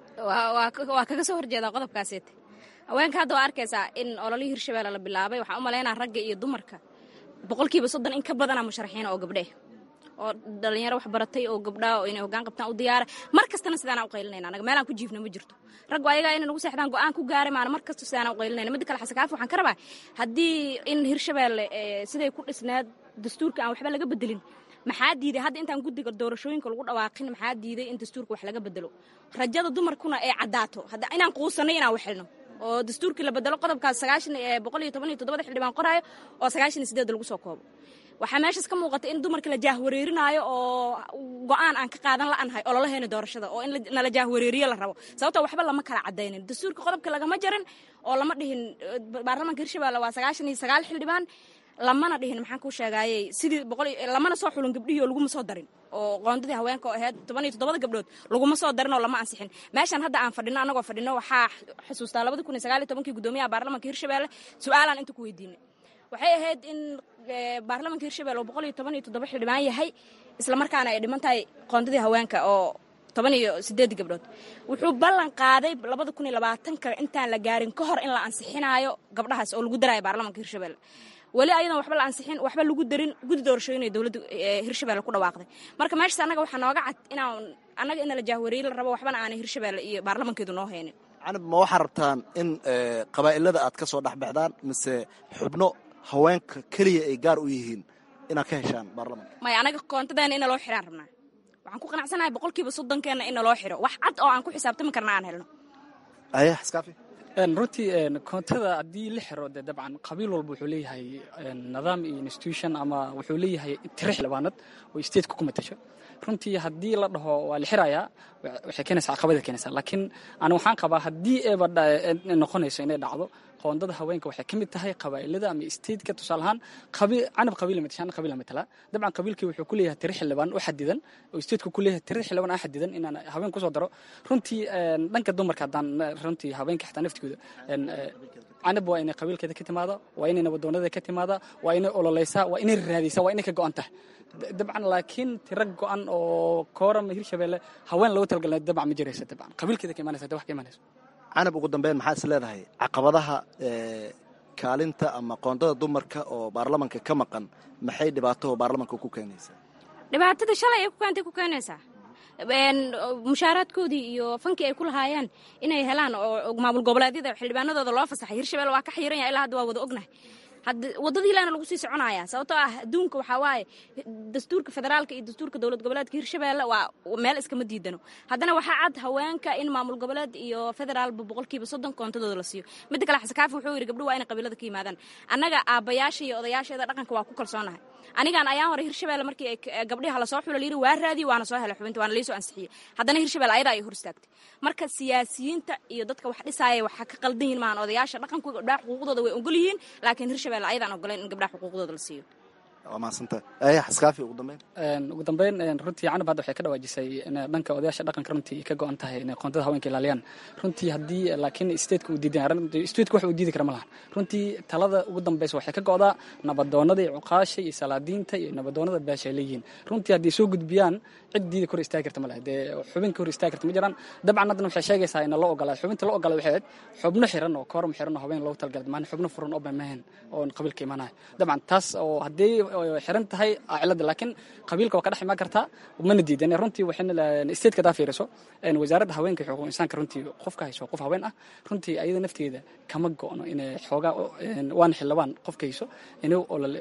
waa kaga soo horjeedaa qodobkaaseete haweenka hadda waa arkaysaa in ololihii hirshabeelle la bilaabay waxaan u malaynaa ragga iyo dumarka boqolkiiba soddon in ka badana musharaxiina oo gabdhe oo dhalinyaro wax baratay oo gabdhaa oo inay hoggaan qabtaan u diyaara mar kastana sidaanaa u qaylinayna anaga meelaan ku jiifna ma jirto raggu ayagaa inay nagu seexdaan go'aan ku gaari maana mar kasta sidaanaa u qaylinayna midda kale xasankaafi waxaan ka rabaa haddii in hirshabeelle siday ku dhisneed dastuurka aan waxba laga bedelin maxaa diiday hadda intaan guddiga doorashooyinka lagu dhawaaqin maxaa diiday in dastuurka wax laga bedelo rajada dumarkuna ay caddaato inaan quusanay inaan waxelno oo dastuurkii la bedelo qodobkaas sagaashan boqol iyo toban iyo toddobada xildhibaan qoraayo oo sagaashan iyo sideed lagu soo koobo waxaa meeshaas ka muuqata in dumarka la jaahwareerinaayo oo go'aan aan ka qaadan la'anahay ololaheena doorashada oo in nala jaahwareeriyo la rabo sababtoo waxba lama kala cadaynin dastuurka qodobka lagama jarin oo lama dhihin baarlamaanka hirshabeelle waa sagaashan iyo sagaal xildhibaan lamana dhihin maxaan kuu sheegaayey sidii boqol lamana soo xulin gabdhihii oo laguma soo darin oo qoondadii haweenka oo ahayd toban iyo toddobada gabdhood laguma soo darin oo lama ansixin meeshan hadda aan fadhino annagoo fadhino waxaa xusuustaa labada kun iyo sagaal iyo tobankii guddoomiyaha baarlamanka hirshabeelle su-aalaan inta ku weydiinay waxay ahayd in baarlamanka hirshabelle oo boqol iyo toban iyo toddoba xildhibaan yahay islamarkaana ay dhiman tahay qoondadii haweenka oo toban iyo sideed gabdhood wuxuu ballan qaaday labada kun iyo labaatanka intaan la gaarin ka hor in la ansixinaayo gabdhahaas oo lagu daraayo baarlamanka hirshabelle weli ayadan waxba la ansixin waxba lagu darin guddi doorashooyinay dowladda hirshabelle ku dhawaaqday marka meeshaas annaga waxaa nooga cad inaan annaga in la jaahwareeyi la rabo waxbana aanay hirshabelle iyo baarlamankeedu noo haynin canab ma waxaa rabtaan in qabaa'ilada aad ka soo dhexbaxdaan mise xubno haweenka keliya ay gaar u yihiin inaad ka heshaan baarlamanka maya anaga koontadeena ina loo xiraan rabnaa waxaan ku qanacsanahay boqolkiiba soddonkeena ina loo xiro wax cad oo aan ku xisaabtami karna aan helno aya xaskaafi runtii koontada haddii la xiro dee dabcan qabiil walba wuxuu leeyahay nidaam iyo institution ama wuxuu leeyahay tiro xildhibaanad oo stateku ku matasho runtii haddii la dhaho waa la xirayaa waxay keenaysaa caqabada keenaysaa laakiin ani waxaan qabaa haddii eeba noqonayso inay dhacdo qoondada haweenka waxay ka mid tahay qabaa'ilada ama stateka tusaale ahaan canab qabiila matashaan qabiila matalaa dabcan qabiilkii wuxuu ku leeyahay tiro xildhibaan u xadidan oo stateka ku leeyahay tiro xildhibaan aan xadidan inaan haween kusoo daro runtii dhanka dumarka haddaan runtii haweenka xitaa naftigooda canab waa inay qabiilkeeda ka timaada waa inay nabadoonada ka timaada waa inay ololeysaa waa inay raadaysaa waa inay ka go'an tahay dabcan laakiin tiro go'an oo koorama hirshabeelle haween loogu talagalna dabcan ma jiraysa dabcan qabiilkeeda ka imanaysa wax ka imanaysa canab ugu dambeyn maxaa is leedahay caqabadaha kaalinta ama qoondada dumarka oo baarlamanka ka maqan maxay dhibaato baarlamanka ku keenaysaa dhibaatada shalay ay ku keentay ku keenaysaa mushaaraadkoodii iyo fankii ay ku lahaayeen inay helaan oo maamul goboleedyada xildhibaanadooda loo fasaxay hirshabelle waa ka xiiran yahay ilaa hadda waa wada ognahay wadadii ilaana lagu sii soconaya sababtoo ah adduunka waxaa waaye dastuurka federaalka iyo dastuurka dowlad goboleedka hirshabeelle waa meel iskama diidano haddana waxaa cad haweenka in maamul goboleed iyo federaalba boqolkiiba soddon koontadooda la siiyo midda kale xasankaafi wuxuu yidhi gabdho waa inay qabiilada ka yimaadaan annaga aabbayaasha iyo odayaasheeda dhaqanka waa ku kalsoonahay anigaan ayaan hore hirshabelle markii gabdhiha lasoo xula layidhi waa raadiye waana soo helay xubinta waana liisoo ansixiyey haddana hirshabelle ayadaa ay hor istaagtay marka siyaasiyiinta iyo dadka wax dhisaaya waxaa ka qaldan yihin maahan odayaasha dhaqanku gabdhaha xuquuqdooda way ogol yihiin laakiin hirshabelle ayadaan ogoleyn in gabdhaha xuquuqdooda la siiyo waa mahadsanta aya xaskaafi ugu dambeyn ugu dambeyn runtii canab hadda waxay ka dhawaajisay in dhanka odayaasha dhaqanka runtii ka go-an tahay inay qoontada haweenka ilaaliyaan runtii haddii laakiin stateka uu diidan stateka wax uu diidi kara ma lahan runtii talada ugu dambeysa waxay ka go'daa nabadoonada iyo cuqaasha iyo salaadiinta iyo nabadoonada beesha ay leeyihiin runtii haddii soo gudbiyaan cid diida kor istaagi karta ma leh dee xubinka hor istaagi karta ma jiraan dabcan haddana waxay sheegaysaa in loo ogolaado xubinta loo ogolaado waxay ahayd xubno xiran oo kooram xiran oo haween loogu talagalay maan xubno furan oo bamahan oo qabiilka imaanaya dabcan taas oo haddii xiran tahay cilada laakiin qabiilka waa ka dhex imaan kartaa mana diidan runtii waxayna stateka hadaa fiiriso wasaaradda haweenka xuquuq insaanka runtii qofka hayso qof haween ah runtii ayada nafteeda kama go'no inay xoogaa waana xildhibaan qofka hayso inuu olole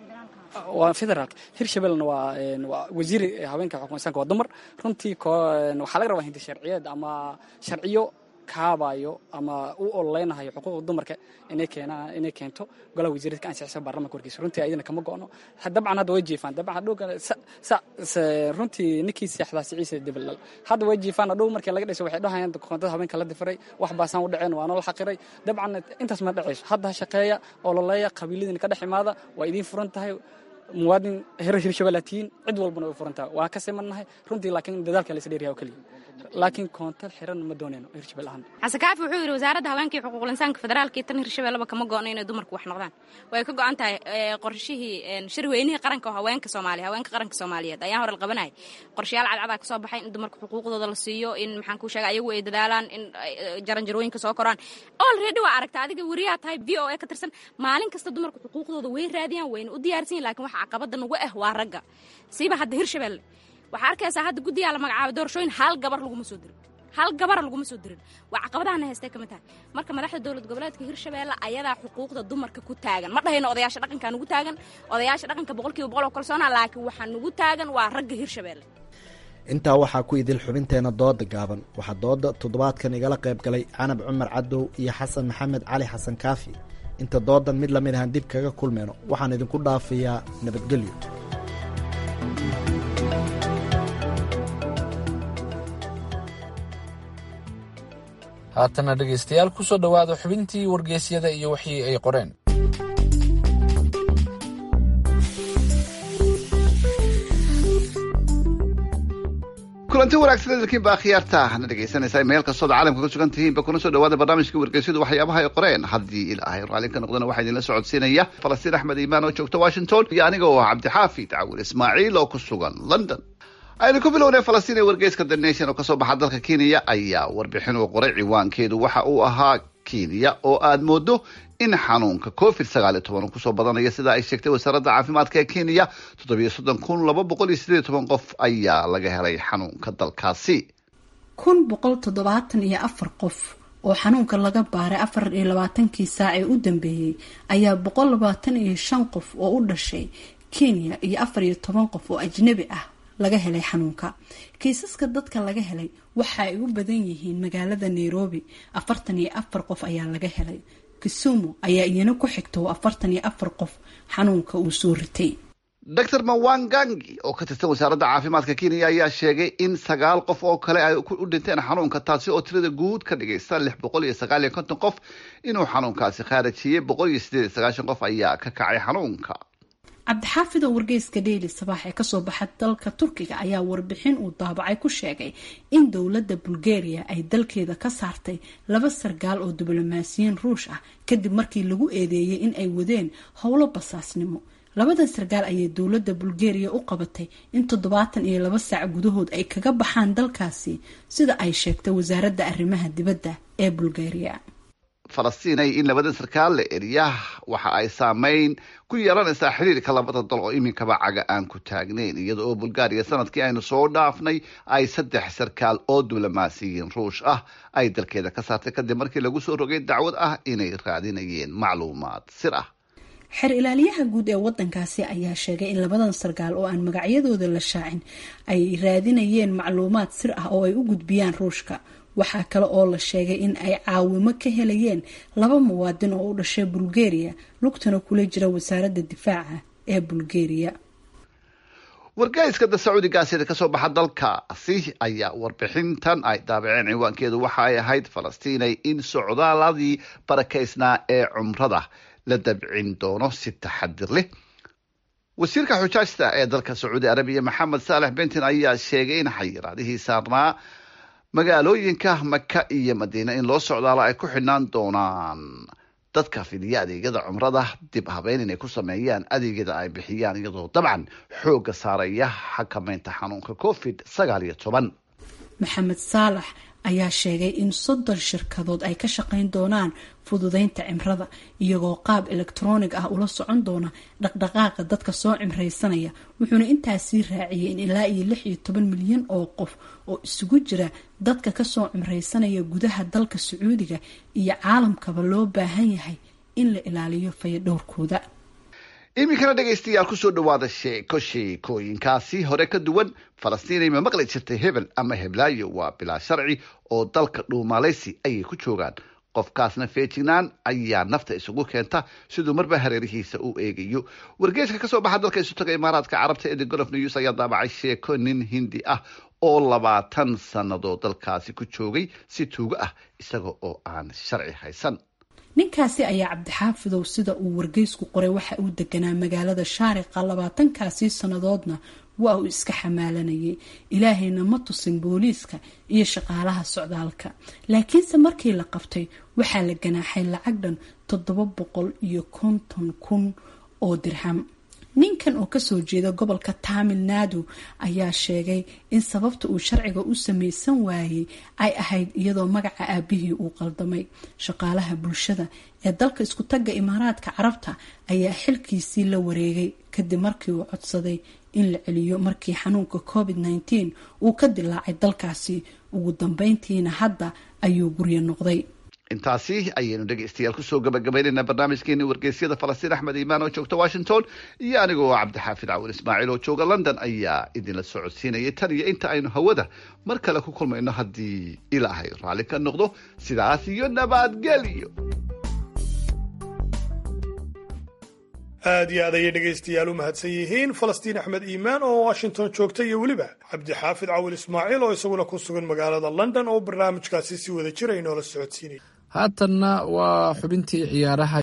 waa federaalka hirshabellena waa waa wasiiri haweenka xuquuq insaanka waa dumar runtii waxaa laga rabaa hindi sharciyeed ama sharciyo kaabayo ama u ololeynayo xuquuqda dumarka inay keenaan inay keento golaha wasiiradka ansixisa baarlamanka warkiisa runtii ayadana kama go'no dabcan hadda way jiifaan dabcan hadhow runtii ninkii seexdaa siciisa dibaldhal hadda way jiifaan hadhow markii laga dhasay waxay dhahayaan koontada haweenka la difiray wax baasaan u dhaceen waa noo xaqiray dabcan intaas ma dhacayso hadda ha shaqeeya ololeeya qabiiladina ka dhex imaada waa idiin furan tahay muwaadin hero hirshabelle tihiin cid walbana way furan tahay waa ka simannahay runtii laakiin dadaalka la isdheeryaha oo keliya laakiin koontal xiran ma doonayno hirshabelle ahaan xasekaafi wuxuu yidhi wasaaradda haweenka iyo xuquuqul insaanka federaalka iyo tan hirshabelleba kama go'no inay dumarku wax noqdaan way ka go'an tahay qorshihii shirweynihii qaranka oo haweenka soomaaliya haweenka qaranka soomaaliyeed ayaan hore la qabanayay qorshayaal cadcadaa ka soo baxay in dumarka xuquuqdooda la siiyo in maxaan kuu sheega ayagu ay dadaalaan in jaranjarooyinka soo koraan already waa aragta adiga weriyaa tahay v o a ka tirsan maalin kasta dumarka xuquuqdooda way raadiyaan wayna u diyaarsan yihin lakin waxa caqabada nagu ah waa ragga siiba hadda hirshabelle waxaa arkaysaa hadda guddigaa la magacaabay doorashooyin hal gabar laguma soo dirin hal gabara laguma soo dirin waa caqabadahana haystay ka mid tahay marka madaxda dowlad goboleedka hirshabelle ayadaa xuquuqda dumarka ku taagan ma dhahayno odayaasha dhaqankaa nugu taagan odayaasha dhaqanka boqolkiiba boqol oo kalsoona laakiin waxaa nugu taagan waa ragga hirshabelle intaa waxaa ku idil xubinteena dooda gaaban waxaa dooda toddobaadkan igala qayb galay canab cumar cadow iyo xasan maxamed cali xasan kaafi inta doodan mid lamid ahaan dib kaga kulmeyno waxaan idinku dhaafayaa nabadgelyo haatana dhegaystayaal ku soo dhowaada xubintii wargeysyada iyo wixii ay qoreen kulanti wanaagsan idinkiin baa khiyaarta na dhegaysanaysaa meel kastood caalamka ku sugan tihiinba kuna soo dhawaada barnaamijka wargeysyadu waxyaabaha ay qoreen haddii ilaahay raalin ka noqdana waxaa idinla socodsiinaya falastiin axmed iimaan oo joogta washington iyo aniga oo ah cabdixaafid cawil ismaaciil oo ku sugan london aynu ku bilownay falastiin ee wargeyska the nation oo kasoo baxa dalka kenya ayaa warbixin uu qoray ciwaankeedu waxa uu ahaa kenya oo aad moodo in xanuunka covid sagaal iyo toban uu kusoo badanayo sida ay sheegtay wasaaradda caafimaadka ee kenya toddobiyo soddon kun laba boqol iyo sideed iyo toban qof ayaa laga helay xanuunka dalkaasi kun boqol toddobaatan iyo afar qof oo xanuunka laga baaray afar iyo labaatankii saac ee u dambeeyey ayaa boqol labaatan iyo shan qof oo u dhashay kenya iyo afar iyo toban qof oo ajnabi ah laga helay xanuunka kiisaska dadka laga helay waxa ay u badan yihiin magaalada nairobi afartan iyo afar qof ayaa laga helay kisumu ayaa iyana ku xigta oo afartan iyo afar qof xanuunka uu soo ritay dor mawangangi oo ka tirsan wasaaradda caafimaadka kenya ayaa sheegay in sagaal qof oo kale ay u dhinteen xanuunka taasi oo tirada guud ka dhigaysa lix boqol iyo sagaal iyo konton qof inuu xanuunkaasi khaarajiyey boqol iyo sideed iyo sagaashan qof ayaa ka kacay xanuunka cabdixaafid oo wargeyska dheyli sabaax ee kasoo baxa dalka turkiga ayaa warbixin uu daabacay ku sheegay in dowladda bulgaria ay dalkeeda ka saartay laba sargaal oo diblomaasiyiin ruush ah kadib markii lagu eedeeyay in ay wadeen howlo basaasnimo labadan sargaal ayay dowladda bulgaria u qabatay in toddobaatan iyo laba saac gudahood ay kaga baxaan dalkaasi sida ay sheegtay wasaaradda arrimaha dibadda ee bulgaria falastiinay in labadan sarkaal la eriya waxa ay saameyn ku yeelanaysaa xiriirka labada dal oo iminkaba caga aan ku taagnayn iyada oo bulgaariya sanadkii aynu soo dhaafnay ay saddex sarkaal oo diblomaasiyiin ruush ah ay dalkeeda ka saartay kadib markii lagu soo rogay dacwad ah inay raadinayeen macluumaad sir ah xer ilaaliyaha guud ee wadankaasi ayaa sheegay in labadan sarkaal oo aan magacyadooda la shaacin ay raadinayeen macluumaad sir ah oo ay u gudbiyaan ruushka waxaa kale oo la sheegay in ay caawimo ka helayeen laba muwaadin oo u dhashay bulgaria lugtana kula jira wasaaradda difaaca ee bulgaria wargeyska da sacuudigaasida kasoo baxa dalkaasi ayaa warbixintan ay daabaceen ciwaankeedu waxa ay ahayd falastiinay in socdaaladii barakaysnaa ee cumrada la dabcin doono si taxadir leh wasiirka xujaajta ee dalka sacuudi arabiya maxamed saalex bentin ayaa sheegay in xayiraadihii saarnaa magaalooyinka maka iyo madiina in loo socdaalo ay ku xidhnaan doonaan dadka fidiya adeegyada cumrada dib habeyn inay ku sameeyaan adeegyada ay bixiyaan iyadoo dabcan xoogga saaraya xakameynta xanuunka covid sagaal iyo toban maxamed saalax ayaa sheegay in soddon shirkadood ay ka shaqayn doonaan fududeynta cimrada iyagoo qaab elektroonig ah ula socon doona dhaqdhaqaaqa dadka soo cimraysanaya wuxuuna intaasii raaciyay in ilaa iyo lix iyo toban milyan oo qof oo isugu jira dadka kasoo cimraysanaya gudaha dalka sacuudiga iyo caalamkaba loo baahan yahay in la ilaaliyo fayadhowrkooda iminkana dhegaystayaal kusoo dhawaada sheeko sheekooyinkaasi hore ka duwan falastiinay ma maqli jirtay hebel ama heblaayo waa bilaa sharci oo dalka dhuumaaleysi ayay ku joogaan qofkaasna feejignaan ayaa nafta isugu keenta siduu marba hareerihiisa u eegayo wargeeska kasoo baxa dalka isu taga imaaraadka carabta ee the golof news ayaa daabacay sheeko nin hindi ah oo labaatan sannadood dalkaasi ku joogay si tuugo ah isaga oo aan sharci haysan ninkaasi ayaa cabdixaafidow sida uu wargeysku qoray waxa uu deganaa magaalada shaariqa labaatankaasii sannadoodna waa uu iska xamaalanayay ilaahayna ma tusin booliiska iyo shaqaalaha socdaalka laakiinse markii la qabtay waxaa la ganaaxay lacag dhan toddoba boqol iyo konton kun oo dirham ninkan oo kasoo jeeda gobolka tamil nadu ayaa sheegay in sababta uu sharciga u samaysan waayey ay ahayd iyadoo magaca aabihii uu qaldamay shaqaalaha bulshada ee dalka isku tagga imaaraadka carabta ayaa xilkiisii la wareegay kadib markii uu codsaday in la celiyo markii xanuunka covid nteen uu ka dilaacay dalkaasi ugu dambeyntiina hadda ayuu guryo noqday intaasi ayaynu dhegaystayaal kusoo gabagabaynaynaa barnaamijkeeni wargeysyada falastiin axmed iimaan oo joogta washington iyo anigoo cabdixaafid cawil ismaaciil oo jooga london ayaa idinla socodsiinayay tan iyo inta aynu hawada mar kale ku kulmayno haddii ilaahay raalli ka noqdo sidaas iyo nabadgelyo aad iyo aad ayay dhegaystayaal u mahadsan yihiin falastiin axmed iimaan oo washington joogta iyo weliba cabdixaafid cawil ismaaciil oo isaguna ku sugan magaalada london oo barnaamijkaasi si wada jira inoola socodsiinaya haatanna waa xubintii ciyaaraha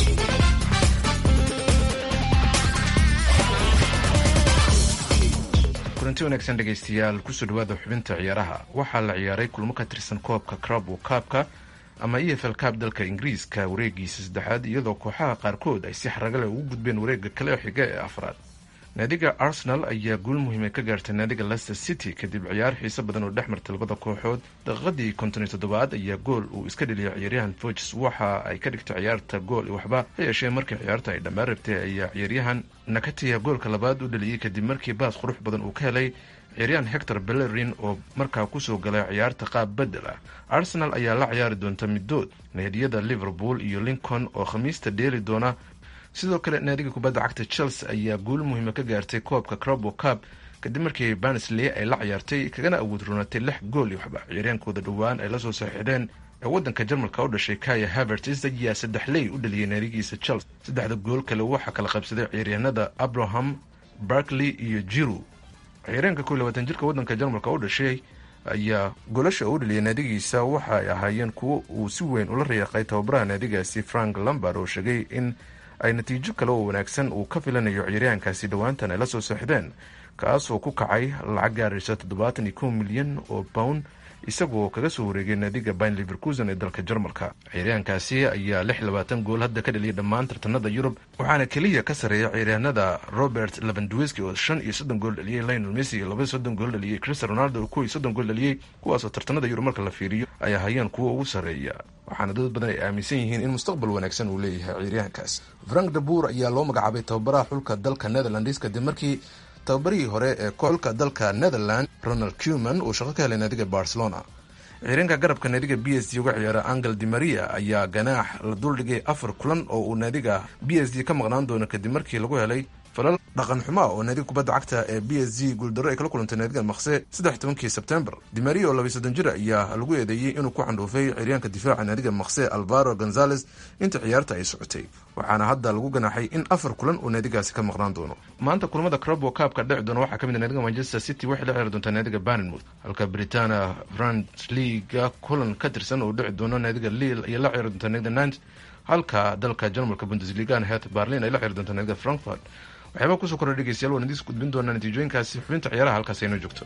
kulanti wanaagsan dhegaystayaal kusoo dhawaada xubinta ciyaaraha waxaa la ciyaaray kulmo ka tirsan koobka crabo kaabka ama e f l kaab dalka ingiriiska wareegiisa saddexaad iyadoo kooxaha qaarkood ay si xaraga leh ugu gudbeen wareega kale xiga ee afraad naadiga arsenal ayaa guul muhiima ka gaartay naadiga leicester city kadib ciyaar xiise badan oo dhex martay labada kooxood daqiiqadii konton iyo toddobaad ayaa gool uu iska dheliyay ciyaaryahan foges waxa ay ka dhigtay ciyaarta gool waxba ha yeeshee markii ciyaarta ay dhammaan rabtay ayaa ciyaaryahan nakatiya goolka labaad u dheliyey kadib markii baas qurux badan uu ka helay ciyaaryahan hector bellerin oo markaa kusoo galay ciyaarta qaab bedel ah arsenal ayaa la ciyaari doonta middood naadiyada liverpool iyo lincoln oo khamiista dheeli doona sidoo kale naadiga kubadda cagta chelsea ayaa guul muhiima ka gaartay koobka crabo cab kadib markii barnsley ay la ciyaartay kagana awood roonatay lix gool iyo waxba ciyaaryahankooda dhowaan ay lasoo saxiixdeen ee waddanka jarmalka u dhashay kaya havertz ayaa saddex ley u dhaliyay naadigiisa chelsea saddexda gool kale waxaa kala qabsaday ciyaaryahanada abraham barkley iyo jiru ciyaaryaanka kow labaatan jirka waddanka jarmalka u dhashay ayaa golasha u dhaliyay naadigiisa waxa ay ahaayeen kuwo uu si weyn ula riyaaqay tababaraha naadigaasi frank lambard oo sheegay in ay natiijo kale oo wanaagsan uu ka filanayo ciyaaryahankaasi dhowaantan ay la soo seexdeen kaas oo ku kacay lacag gaaraysa toddobaatan iyo kow milyan oo pound isagoo kaga soo wareegay naadiga bayn liverkusen ee dalka jarmalka ciyaaryahankaasi ayaa lix labaatan gool hadda ka dhaliyay dhammaan tartanada yurub waxaana keliya ka sarreeya ciyaaryahanada robert levandwiski oo shan iyo soddon gool dhaliyey lionel messi iyo laba soddon gool dhaliyey cristian ronaldo oo kow iyo soddon gool dhaliyey kuwaasoo tartanada yurub marka la fiiriyo ay ahayeen kuwa ugu sarreeya waxaana dad badan ay aaminsan yihiin in mustaqbal wanaagsan uu leeyahay ciyaaryahankaas frank dabuur ayaa loo magacaabay tababaraha xulka dalka netherlands kadib markii tababarihii hore ee xulka dalka netherland ronald cuman uu shaqo ka helay naadiga barcelona ciyaaryaanka garabka naadiga b s d uga ciyaara angel di maria ayaa ganaax la duldhigay afar kulan oo uu naadiga b s d ka maqnaan doono kadib markii lagu helay falal dhaqan xumaa oo naadiga kubadda cagta ee b s g guuldarro ay kala kulantay naadiga makse saddex tobankii sebtembar dimaria oo labaiy soddon jir ayaa lagu eedeeyey inuu ku candhuufay ciyaaryaanka difaaca naadiga makse alvaro gonzales inta ciyaarta ay socotay waxaana hadda lagu ganaaxay in afar kulan uu naadigaasi ka maqnaan doono maanta kulamada crabo kaabka dhici doona waxaa ka mid a naadiga manchester city waxay la ciyaari doontaa naadiga barnmouth halka britania frant leaga kulan ka tirsan uu dhici doono naadiga lille ayay la ciyaari doontaa naadiga nant halka dalka jarmalka bundesligan het berlin ay la ciyaari doontaa naadiga frankfurt waxyaaba kusoo kordha dhegeystayaal waan idiis gudbin doonaa natiijooyinkaasi xubinta ciyaaraha halkaas aynoo joogto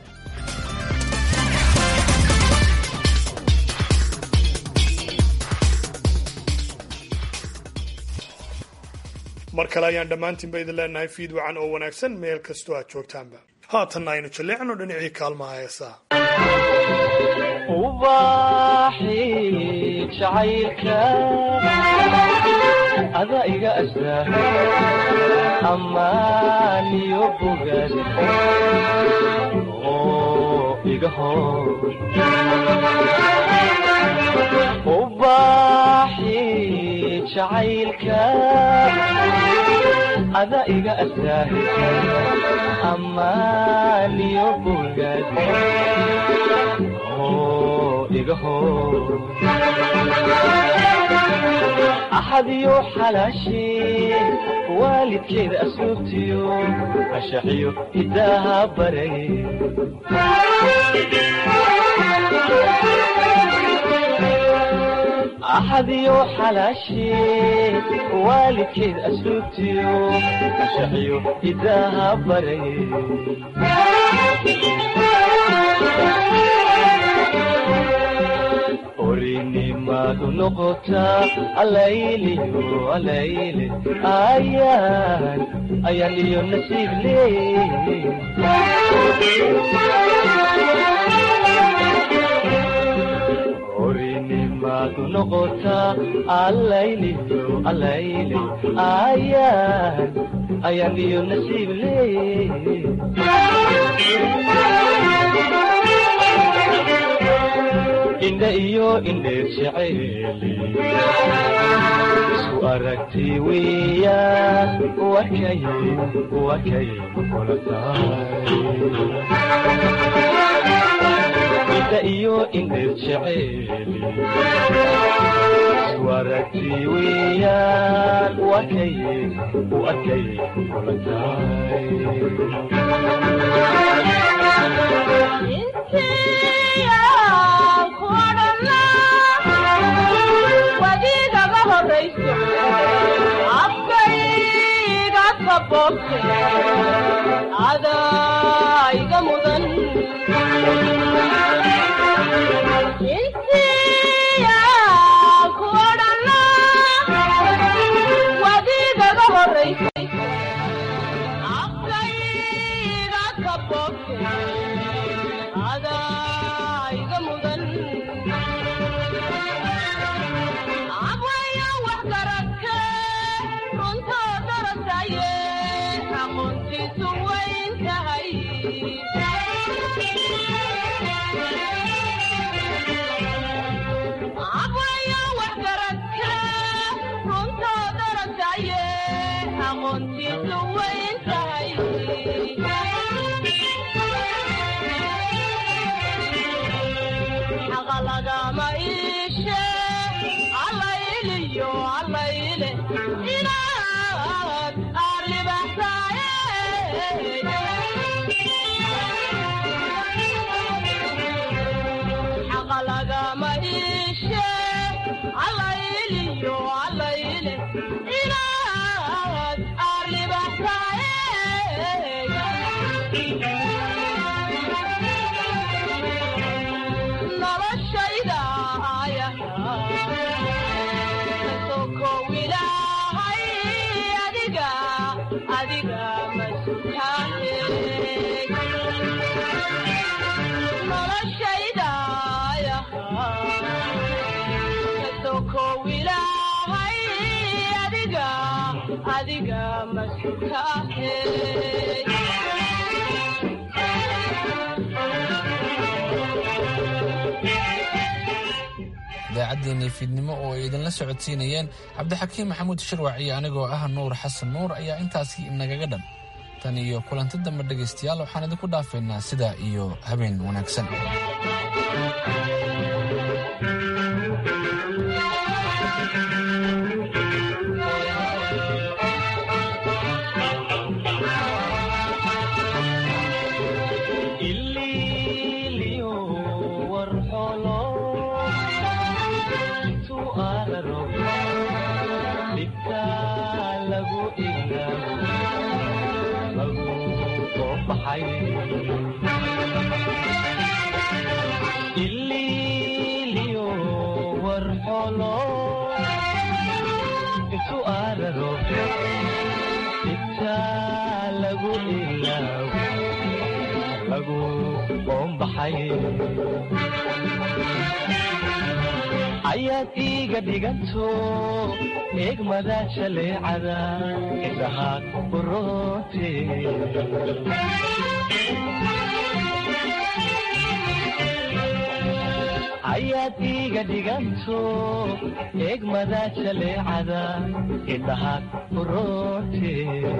mar kale ayaan dhammaantiinba idin leenahay fiid wacan oo wanaagsan meel kastoo aad joogtaanba haatanna aynu jalleecno dhinacii kaalmaha heesaa ubaxi jacaylka ada iga astaa ammaaniyo bogaad oo iga hor ubaxi jacaylka ada iga asaahisa ammaaniyo bogaad oo iga hor axadiyo xalaashee waalidkeeda asluubtiyo ashaxiyo hidaaha baray axadiyo xalaashee waalidkeed asluubtiyo ashaxiyo hidaaha baray orinimadu noqotaa alayliyo alayle ayaan ayaan iyo nasiib leey orinimadu noqotaa alayliyo alayle ayaan ayaan iyo nasiib leey indha iyo indheer jeceeli isku aragti weeyaan wakay wakay kula tahay indha iyo indheer jeceeli isku aragti weeyaan wakay wakay kula tahay wadiigaga horayso afkayga kaboobte adayga mudan intiya ku odhana wadiigaga horayso afkayga kaboobte adayga mudan abwaya wax garadke runtoo darasaye aqoontiisu wayn tahay abwaya wax garadke runtoo darasaye aqoontiisu wayn tahay xaqa lagama iishe allayliyo allayle inaad aarlibaxsaaye xaqa lagama iishe allayliyo allayle inaad aarlibaxsaaye noloshayda kasokow ilaahay adiga adiga masutaane noloshayda kasokow ilaahay adiga adiga masutaane idaacaddeenii fiidnimo oo ay idinla socodsiinayeen cabdixakiim maxamuud shirwac iyo anigoo ah nuur xasan nuur ayaa intaasi inagaga dhan tan iyo kulanti dambe dhegaystayaal waxaan idinku dhaafaynaa sidaa iyo habeen wanaagsan ililiyo warxolo intuu araro dhibka lagu ilaabo lagu soo baxay ililiyo warxolo intuu araro dhibka lagu ilaabo lagu qoombaxay ayaad iiga dhiganto eegmada jaleecada indhaha uroote ayaad iiga dhiganto eegmada jaleecada indhahaad furoote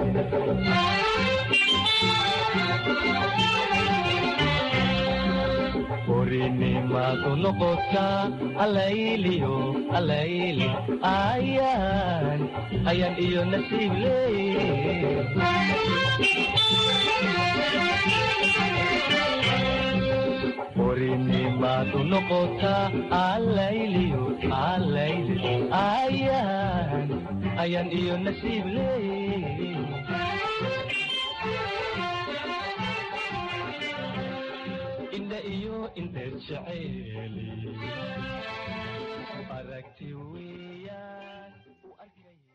orinimadu noqotaa alayliyo alayli ayaan ayaan iyo nasiib leey orinimadu noqotaa alayliyo alayli ayaan ayaan iyo nasiib leey indha iyo indheer jeceeli aragti weeyaan